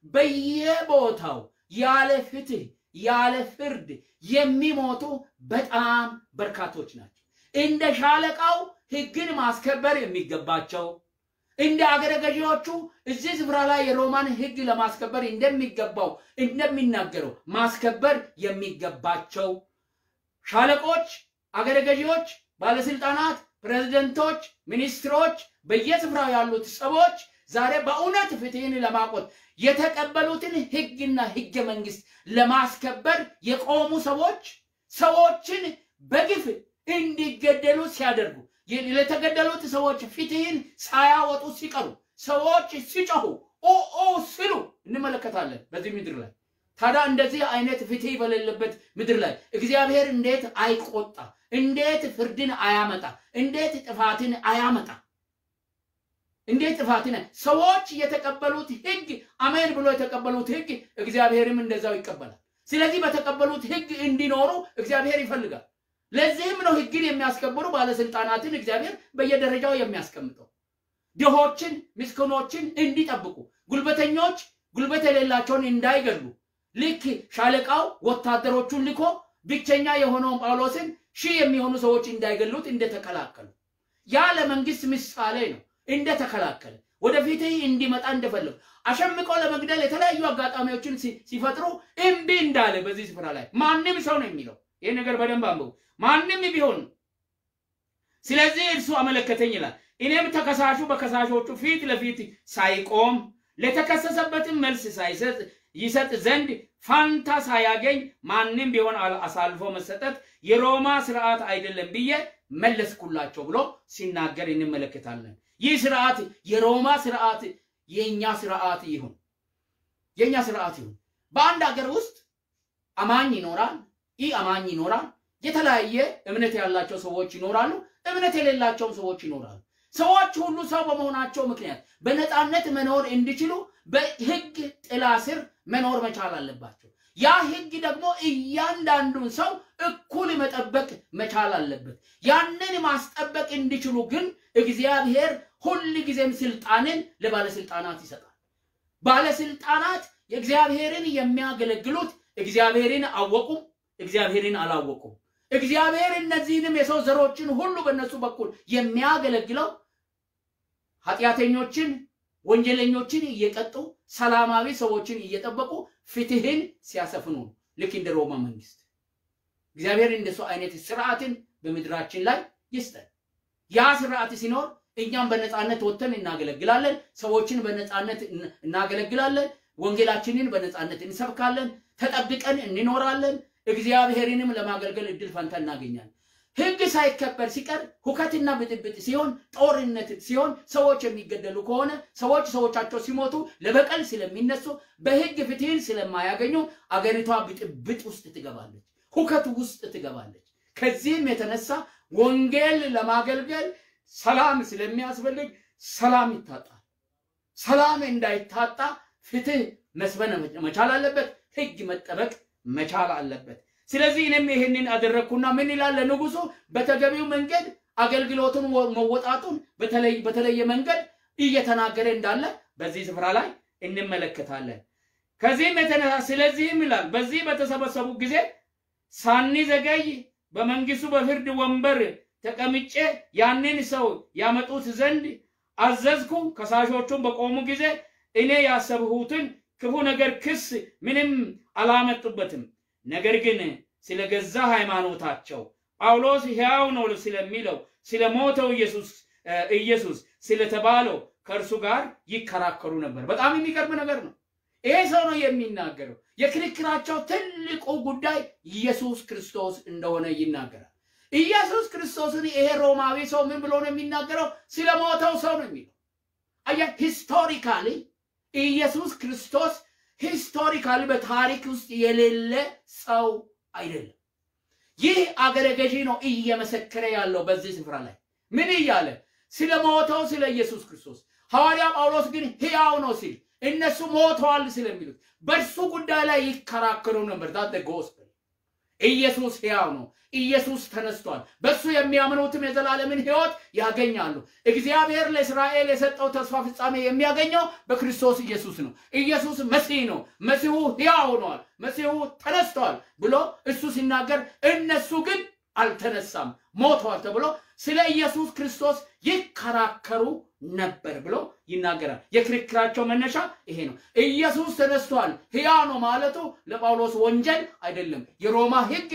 በየቦታው ያለ ፍትህ ያለ ፍርድ የሚሞቱ በጣም በርካቶች ናቸው። እንደ ሻለቃው ሕግን ማስከበር የሚገባቸው እንደ አገረ ገዢዎቹ እዚህ ስፍራ ላይ የሮማን ሕግ ለማስከበር እንደሚገባው እንደሚናገረው ማስከበር የሚገባቸው ሻለቆች፣ አገረ ገዢዎች፣ ባለስልጣናት፣ ፕሬዝደንቶች፣ ሚኒስትሮች፣ በየስፍራው ያሉት ሰዎች ዛሬ በእውነት ፍትህን ለማቆት የተቀበሉትን ሕግና ሕገ መንግስት ለማስከበር የቆሙ ሰዎች ሰዎችን በግፍ እንዲገደሉ ሲያደርጉ ለተገደሉት ሰዎች ፍትህን ሳያወጡ ሲቀሩ ሰዎች ሲጮሁ ኦ ሲሉ እንመለከታለን። በዚህ ምድር ላይ ታዲያ እንደዚህ አይነት ፍትህ በሌለበት ምድር ላይ እግዚአብሔር እንዴት አይቆጣ? እንዴት ፍርድን አያመጣ? እንዴት ጥፋትን አያመጣ? እንዴት ጥፋትን ሰዎች የተቀበሉት ህግ አሜን ብሎ የተቀበሉት ህግ እግዚአብሔርም እንደዛው ይቀበላል። ስለዚህ በተቀበሉት ህግ እንዲኖሩ እግዚአብሔር ይፈልጋል። ለዚህም ነው ህግን የሚያስከብሩ ባለስልጣናትን እግዚአብሔር በየደረጃው የሚያስቀምጠው ድሆችን፣ ምስኪኖችን እንዲጠብቁ፣ ጉልበተኞች ጉልበት የሌላቸውን እንዳይገሉ ልክ ሻለቃው ወታደሮቹን ልኮ ብቸኛ የሆነውን ጳውሎስን ሺህ የሚሆኑ ሰዎች እንዳይገሉት እንደተከላከሉ ያ ለመንግስት ምሳሌ ነው። እንደተከላከለ ወደፊት እንዲመጣ እንደፈለጉ አሸምቆ ለመግደል የተለያዩ አጋጣሚዎችን ሲፈጥሩ እምቢ እንዳለ በዚህ ስፍራ ላይ ማንም ሰው ነው የሚለው ይህ ነገር በደንብ አንብቡ። ማንም ቢሆን ስለዚህ እርሱ አመለከተኝ ይላል። እኔም ተከሳሹ በከሳሾቹ ፊት ለፊት ሳይቆም ለተከሰሰበትም መልስ ሳይሰጥ ይሰጥ ዘንድ ፋንታ ሳያገኝ ማንም ቢሆን አሳልፎ መሰጠት የሮማ ስርዓት አይደለም ብዬ መለስኩላቸው ብሎ ሲናገር እንመለከታለን። ይህ ስርዓት የሮማ ስርዓት የእኛ ስርዓት ይሁን፣ የእኛ ስርዓት ይሁን። በአንድ ሀገር ውስጥ አማኝ ይኖራል፣ ኢ አማኝ ይኖራል። የተለያየ እምነት ያላቸው ሰዎች ይኖራሉ፣ እምነት የሌላቸውም ሰዎች ይኖራሉ። ሰዎች ሁሉ ሰው በመሆናቸው ምክንያት በነፃነት መኖር እንዲችሉ በህግ ጥላ ስር መኖር መቻል አለባቸው። ያ ህግ ደግሞ እያንዳንዱን ሰው እኩል መጠበቅ መቻል አለበት። ያንን ማስጠበቅ እንዲችሉ ግን እግዚአብሔር ሁል ጊዜም ስልጣንን ለባለስልጣናት ይሰጣል። ባለስልጣናት የእግዚአብሔርን የሚያገለግሉት እግዚአብሔርን አወቁም፣ እግዚአብሔርን አላወቁም። እግዚአብሔር እነዚህንም የሰው ዘሮችን ሁሉ በእነሱ በኩል የሚያገለግለው ኃጢአተኞችን፣ ወንጀለኞችን እየቀጡ ሰላማዊ ሰዎችን እየጠበቁ ፍትህን ሲያሰፍኑ ልክ እንደ ሮማ መንግስት እግዚአብሔር እንደሱ አይነት ስርዓትን በምድራችን ላይ ይስጠን። ያ ስርዓት ሲኖር እኛም በነፃነት ወጥተን እናገለግላለን። ሰዎችን በነፃነት እናገለግላለን። ወንጌላችንን በነፃነት እንሰብካለን። ተጠብቀን እንኖራለን። እግዚአብሔርንም ለማገልገል እድል ፈንታ እናገኛለን። ህግ ሳይከበር ሲቀር ሁከትና ብጥብጥ ሲሆን፣ ጦርነት ሲሆን፣ ሰዎች የሚገደሉ ከሆነ ሰዎች ሰዎቻቸው ሲሞቱ ለበቀል ስለሚነሱ በህግ ፍትህን ስለማያገኙ አገሪቷ ብጥብጥ ውስጥ ትገባለች፣ ሁከት ውስጥ ትገባለች። ከዚህም የተነሳ ወንጌል ለማገልገል ሰላም ስለሚያስፈልግ ሰላም ይታጣል። ሰላም እንዳይታጣ ፍትህ መስፈን መቻል አለበት። ህግ መጠበቅ መቻል አለበት። ስለዚህ እኔም ይህንን አደረግኩና ምን ይላል ለንጉሱ በተገቢው መንገድ አገልግሎቱን መወጣቱን በተለየ መንገድ እየተናገረ እንዳለ በዚህ ስፍራ ላይ እንመለከታለን። ከዚህም የተነሳ ስለዚህም ይላል በዚህ በተሰበሰቡ ጊዜ ሳንዘገይ በመንግስቱ በፍርድ ወንበር ተቀምጬ ያንን ሰው ያመጡት ዘንድ አዘዝኩ። ከሳሾቹም በቆሙ ጊዜ እኔ ያሰብሁትን ክፉ ነገር ክስ ምንም አላመጡበትም። ነገር ግን ስለ ገዛ ሃይማኖታቸው ጳውሎስ ሕያው ነው ስለሚለው ስለ ሞተው ኢየሱስ ኢየሱስ ስለተባለው ከእርሱ ጋር ይከራከሩ ነበር። በጣም የሚገርም ነገር ነው። ይሄ ሰው ነው የሚናገረው። የክርክራቸው ትልቁ ጉዳይ ኢየሱስ ክርስቶስ እንደሆነ ይናገራል። ኢየሱስ ክርስቶስን ይሄ ሮማዊ ሰው ምን ብሎ ነው የሚናገረው? ስለ ሞተው ሰው ነው የሚለው። አያ ሂስቶሪካሊ ኢየሱስ ክርስቶስ ሂስቶሪካሊ በታሪክ ውስጥ የሌለ ሰው አይደለም። ይህ አገረ ገዢ ነው እየመሰከረ ያለው በዚህ ስፍራ ላይ ምን እያለ ስለ ሞተው ስለ ኢየሱስ ክርስቶስ። ሐዋርያ ጳውሎስ ግን ሕያው ነው ሲል እነሱ ሞተዋል ስለሚሉት በእርሱ ጉዳይ ላይ ይከራከሩ ነበር። ዳት ጎስፐል ኢየሱስ ሕያው ነው። ኢየሱስ ተነስቷል። በእሱ የሚያምኑትም የዘላለምን ሕይወት ያገኛሉ። እግዚአብሔር ለእስራኤል የሰጠው ተስፋ ፍጻሜ የሚያገኘው በክርስቶስ ኢየሱስ ነው። ኢየሱስ መሲህ ነው። መሲሁ ሕያው ሆኗል። መሲሁ ተነስቷል ብሎ እሱ ሲናገር፣ እነሱ ግን አልተነሳም ሞተዋል ተብሎ ስለ ኢየሱስ ክርስቶስ ይከራከሩ ነበር ብሎ ይናገራል። የክርክራቸው መነሻ ይሄ ነው። ኢየሱስ ተነስቷል ሕያው ነው ማለቱ ለጳውሎስ ወንጀል አይደለም። የሮማ ሕግ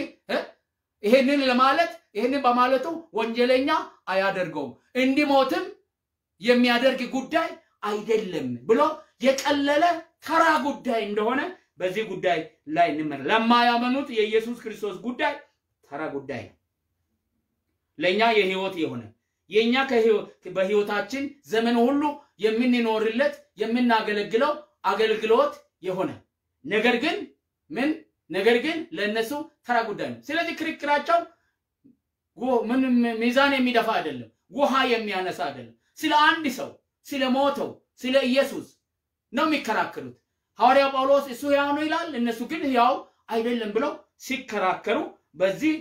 ይሄንን ለማለት ይሄንን በማለቱ ወንጀለኛ አያደርገውም፣ እንዲሞትም የሚያደርግ ጉዳይ አይደለም ብሎ የቀለለ ተራ ጉዳይ እንደሆነ በዚህ ጉዳይ ላይ እንመረ ለማያመኑት የኢየሱስ ክርስቶስ ጉዳይ ተራ ጉዳይ ነው። ለእኛ የህይወት የሆነ የእኛ በህይወታችን ዘመን ሁሉ የምንኖርለት የምናገለግለው አገልግሎት የሆነ ነገር ግን ምን ነገር ግን ለእነሱ ተራ ጉዳይ ነው። ስለዚህ ክርክራቸው ምንም ሚዛን የሚደፋ አይደለም፣ ውሃ የሚያነሳ አይደለም። ስለ አንድ ሰው ስለ ሞተው ስለ ኢየሱስ ነው የሚከራከሩት። ሐዋርያው ጳውሎስ እሱ ሕያው ነው ይላል፣ እነሱ ግን ሕያው አይደለም ብለው ሲከራከሩ በዚህ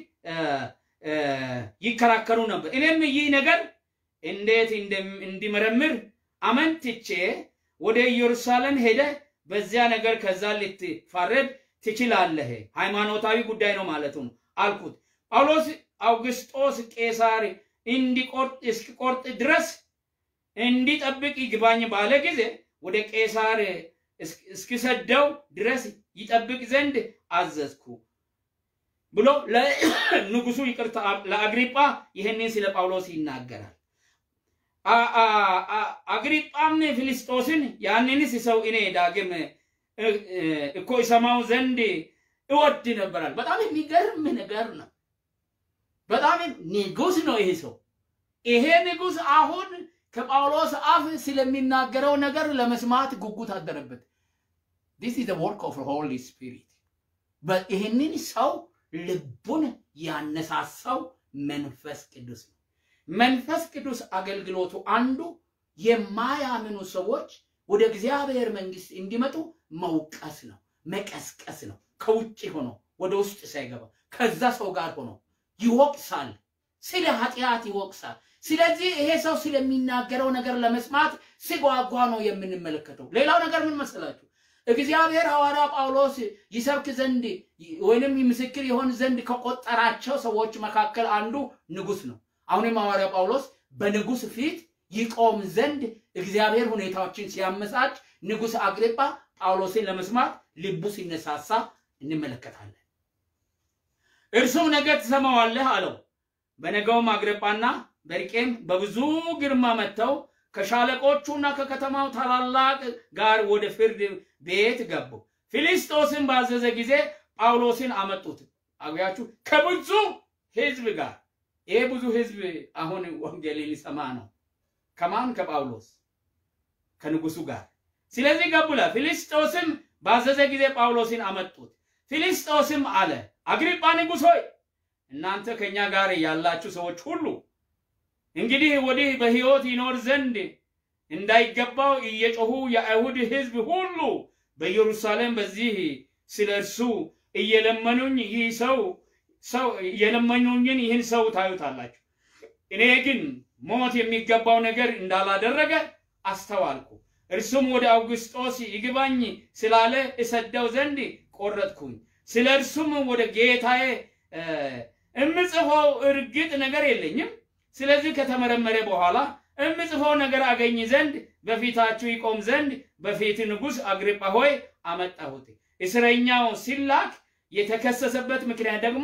ይከራከሩ ነበር። እኔም ይህ ነገር እንዴት እንዲመረምር አመንትቼ ወደ ኢየሩሳሌም ሄደ በዚያ ነገር ከዛ ልትፋረድ ትችላለህ፣ ሃይማኖታዊ ጉዳይ ነው ማለቱ ነው አልኩት። ጳውሎስ አውግስጦስ ቄሳር እንዲቆርጥ እስኪቆርጥ ድረስ እንዲጠብቅ ይግባኝ ባለ ጊዜ ወደ ቄሳር እስኪሰደው ድረስ ይጠብቅ ዘንድ አዘዝኩ ብሎ ለንጉሱ ይቅርታ ለአግሪጳ ይህንን ስለ ጳውሎስ ይናገራል። አግሪጳም ፊልስጦስን ያንንስ ሰው እኔ ዳግም እኮ ይሰማው ዘንድ እወድ ነበራል። በጣም የሚገርም ነገር ነው። በጣም ንጉስ ነው ይሄ ሰው። ይሄ ንጉስ አሁን ከጳውሎስ አፍ ስለሚናገረው ነገር ለመስማት ጉጉት አደረበት። ዲስ ኢዝ ወርክ ኦፍ ሆሊ ስፒሪት። ይህንን ሰው ልቡን ያነሳሳው መንፈስ ቅዱስ ነው። መንፈስ ቅዱስ አገልግሎቱ አንዱ የማያምኑ ሰዎች ወደ እግዚአብሔር መንግስት እንዲመጡ መውቀስ ነው፣ መቀስቀስ ነው። ከውጭ ሆኖ ወደ ውስጥ ሳይገባ ከዛ ሰው ጋር ሆኖ ይወቅሳል፣ ስለ ኃጢአት ይወቅሳል። ስለዚህ ይሄ ሰው ስለሚናገረው ነገር ለመስማት ሲጓጓ ነው የምንመለከተው። ሌላው ነገር ምን መሰላችሁ? እግዚአብሔር ሐዋርያ ጳውሎስ ይሰብክ ዘንድ ወይንም ምስክር ይሆን ዘንድ ከቆጠራቸው ሰዎች መካከል አንዱ ንጉስ ነው። አሁንም ሐዋርያ ጳውሎስ በንጉስ ፊት ይቆም ዘንድ እግዚአብሔር ሁኔታዎችን ሲያመቻች ንጉስ አግሪጳ ጳውሎስን ለመስማት ልቡ ሲነሳሳ እንመለከታለን። እርሱም ነገ ትሰማዋለህ አለው። በነገውም አግሪጳና በርቄም በብዙ ግርማ መጥተው ከሻለቆቹና ከከተማው ታላላቅ ጋር ወደ ፍርድ ቤት ገቡ። ፊልስጦስን ባዘዘ ጊዜ ጳውሎስን አመጡት። አጉያችሁ ከብዙ ህዝብ ጋር ይሄ ብዙ ህዝብ አሁን ወንጌል ሊሰማ ነው። ከማን? ከጳውሎስ ከንጉሱ ጋር። ስለዚህ ገቡላ። ፊልስጦስም ባዘዘ ጊዜ ጳውሎስን አመጡት። ፊልስጦስም አለ፣ አግሪጳ ንጉሥ ሆይ እናንተ ከእኛ ጋር ያላችሁ ሰዎች ሁሉ እንግዲህ ወዲህ በሕይወት ይኖር ዘንድ እንዳይገባው እየጮሁ የአይሁድ ሕዝብ ሁሉ በኢየሩሳሌም በዚህ ስለ እርሱ እየለመኑኝ ይህ ሰው ሰው እየለመኑኝን ይህን ሰው ታዩታላችሁ። እኔ ግን ሞት የሚገባው ነገር እንዳላደረገ አስተዋልኩ። እርሱም ወደ አውግስጦስ ይግባኝ ስላለ እሰደው ዘንድ ቆረጥኩኝ። ስለ እርሱም ወደ ጌታዬ እምጽፈው እርግጥ ነገር የለኝም። ስለዚህ ከተመረመረ በኋላ እምጽፈው ነገር አገኝ ዘንድ በፊታችሁ ይቆም ዘንድ በፊት ንጉሥ አግሪጳ ሆይ አመጣሁት። እስረኛው ሲላክ የተከሰሰበት ምክንያት ደግሞ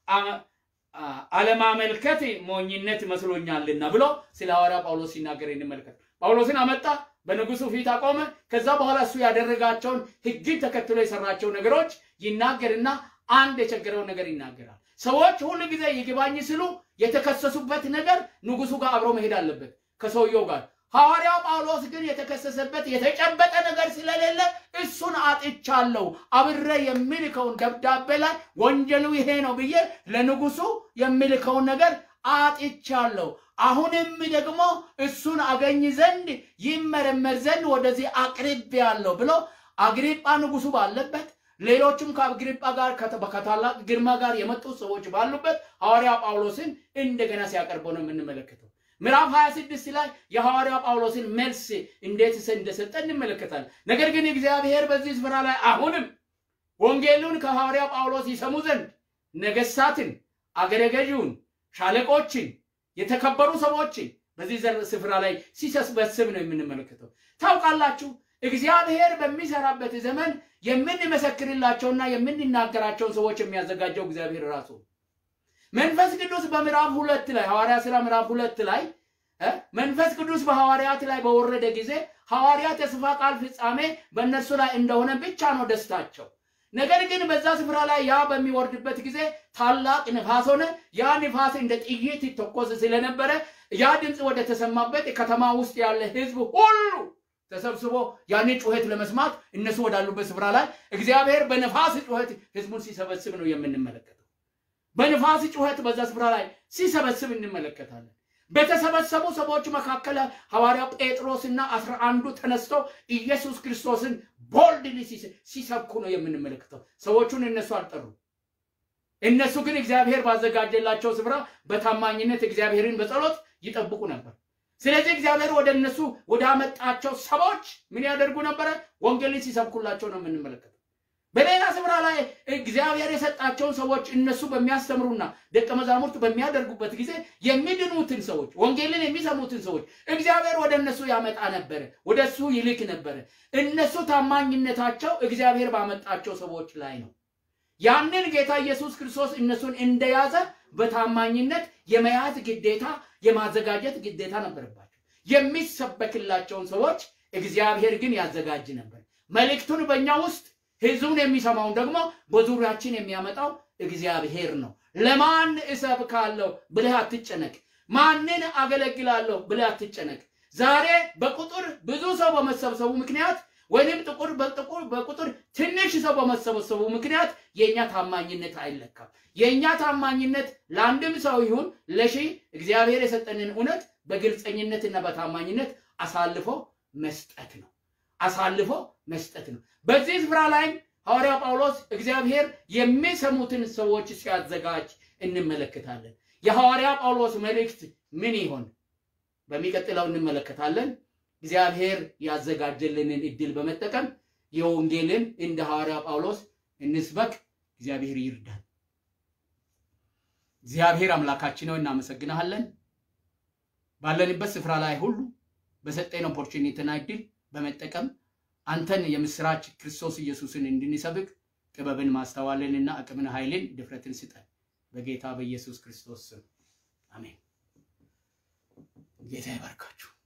አለማመልከት ሞኝነት መስሎኛልና ብሎ ስለ ሐዋርያ ጳውሎስ ሲናገር እንመልከት። ጳውሎስን አመጣ፣ በንጉሱ ፊት አቆመ። ከዛ በኋላ እሱ ያደረጋቸውን ሕግን ተከትሎ የሰራቸው ነገሮች ይናገርና አንድ የቸገረውን ነገር ይናገራል። ሰዎች ሁሉ ጊዜ ይግባኝ ሲሉ የተከሰሱበት ነገር ንጉሱ ጋር አብሮ መሄድ አለበት ከሰውየው ጋር። ሐዋርያው ጳውሎስ ግን የተከሰሰበት የተጨበጠ ነገር ስለሌለ እሱን አጥቻለሁ፣ አብሬ የሚልከውን ደብዳቤ ላይ ወንጀሉ ይሄ ነው ብዬ ለንጉሱ የሚልከውን ነገር አጥቻለሁ። አሁንም ደግሞ እሱን አገኝ ዘንድ ይመረመር ዘንድ ወደዚህ አቅርቤያለሁ ብሎ አግሪጳ ንጉሱ ባለበት ሌሎችም ከአግሪጳ ጋር ከታላቅ ግርማ ጋር የመጡ ሰዎች ባሉበት ሐዋርያ ጳውሎስን እንደገና ሲያቀርበው ነው የምንመለከተው። ምዕራፍ 26 ላይ የሐዋርያ ጳውሎስን መልስ እንዴት እንደሰጠ እንመለከታለን። ነገር ግን እግዚአብሔር በዚህ ስፍራ ላይ አሁንም ወንጌሉን ከሐዋርያ ጳውሎስ ይሰሙ ዘንድ ነገሥታትን፣ አገረ ገዢውን፣ ሻለቆችን፣ የተከበሩ ሰዎችን በዚህ ስፍራ ላይ ሲሰበስብ ነው የምንመለከተው። ታውቃላችሁ እግዚአብሔር በሚሰራበት ዘመን የምንመሰክርላቸውና የምንናገራቸውን ሰዎች የሚያዘጋጀው እግዚአብሔር ራሱ መንፈስ ቅዱስ በምዕራፍ ሁለት ላይ ሐዋርያ ሥራ ምዕራፍ ሁለት ላይ መንፈስ ቅዱስ በሐዋርያት ላይ በወረደ ጊዜ ሐዋርያት የተስፋ ቃል ፍጻሜ በእነርሱ ላይ እንደሆነ ብቻ ነው ደስታቸው። ነገር ግን በዛ ስፍራ ላይ ያ በሚወርድበት ጊዜ ታላቅ ንፋስ ሆነ። ያ ንፋስ እንደ ጥይት ይተኮስ ስለነበረ ያ ድምፅ ወደ ተሰማበት ከተማ ውስጥ ያለ ሕዝብ ሁሉ ተሰብስቦ ያንን ጩኸት ለመስማት እነሱ ወዳሉበት ስፍራ ላይ እግዚአብሔር በነፋስ ጩኸት ህዝቡን ሲሰበስብ ነው የምንመለከተው። በነፋስ ጩኸት በዛ ስፍራ ላይ ሲሰበስብ እንመለከታለን። በተሰበሰቡ ሰዎች መካከል ሐዋርያው ጴጥሮስና አስራ አንዱ ተነስተው ኢየሱስ ክርስቶስን ቦልድሊ ሲሰብኩ ነው የምንመለከተው። ሰዎቹን እነሱ አልጠሩ። እነሱ ግን እግዚአብሔር ባዘጋጀላቸው ስፍራ በታማኝነት እግዚአብሔርን በጸሎት ይጠብቁ ነበር። ስለዚህ እግዚአብሔር ወደ እነሱ ወደ አመጣቸው ሰዎች ምን ያደርጉ ነበረ? ወንጌልን ሲሰብኩላቸው ነው የምንመለከተው። በሌላ ስፍራ ላይ እግዚአብሔር የሰጣቸውን ሰዎች እነሱ በሚያስተምሩና ደቀ መዛሙርት በሚያደርጉበት ጊዜ የሚድኑትን ሰዎች ወንጌልን የሚሰሙትን ሰዎች እግዚአብሔር ወደ እነሱ ያመጣ ነበረ፣ ወደ እሱ ይልክ ነበረ። እነሱ ታማኝነታቸው እግዚአብሔር ባመጣቸው ሰዎች ላይ ነው። ያንን ጌታ ኢየሱስ ክርስቶስ እነሱን እንደያዘ በታማኝነት የመያዝ ግዴታ የማዘጋጀት ግዴታ ነበረባቸው። የሚሰበክላቸውን ሰዎች እግዚአብሔር ግን ያዘጋጅ ነበር። መልእክቱን በእኛ ውስጥ ህዝቡን የሚሰማውን ደግሞ በዙሪያችን የሚያመጣው እግዚአብሔር ነው። ለማን እሰብካለሁ ብለህ አትጨነቅ። ማንን አገለግላለሁ ብለህ አትጨነቅ። ዛሬ በቁጥር ብዙ ሰው በመሰብሰቡ ምክንያት ወይም ጥቁር በጥቁር በቁጥር ትንሽ ሰው በመሰበሰቡ ምክንያት የእኛ ታማኝነት አይለካም። የእኛ ታማኝነት ለአንድም ሰው ይሁን ለሺህ እግዚአብሔር የሰጠንን እውነት በግልፀኝነትና በታማኝነት አሳልፎ መስጠት ነው። አሳልፎ መስጠት ነው። በዚህ ስፍራ ላይም ሐዋርያ ጳውሎስ እግዚአብሔር የሚሰሙትን ሰዎች ሲያዘጋጅ እንመለከታለን። የሐዋርያ ጳውሎስ መልእክት ምን ይሆን? በሚቀጥለው እንመለከታለን። እግዚአብሔር ያዘጋጀልንን እድል በመጠቀም የወንጌልን እንደ ሐዋርያ ጳውሎስ እንስበክ። እግዚአብሔር ይርዳል። እግዚአብሔር አምላካችን ነው፣ እናመሰግናለን። ባለንበት ስፍራ ላይ ሁሉ በሰጠን ኦፖርቹኒቲና እድል በመጠቀም አንተን የምስራች ክርስቶስ ኢየሱስን እንድንሰብክ ጥበብን ማስተዋልንና አቅምን ኃይልን ድፍረትን ስጠን በጌታ በኢየሱስ ክርስቶስ ስም አሜን። ጌታ ይባርካችሁ።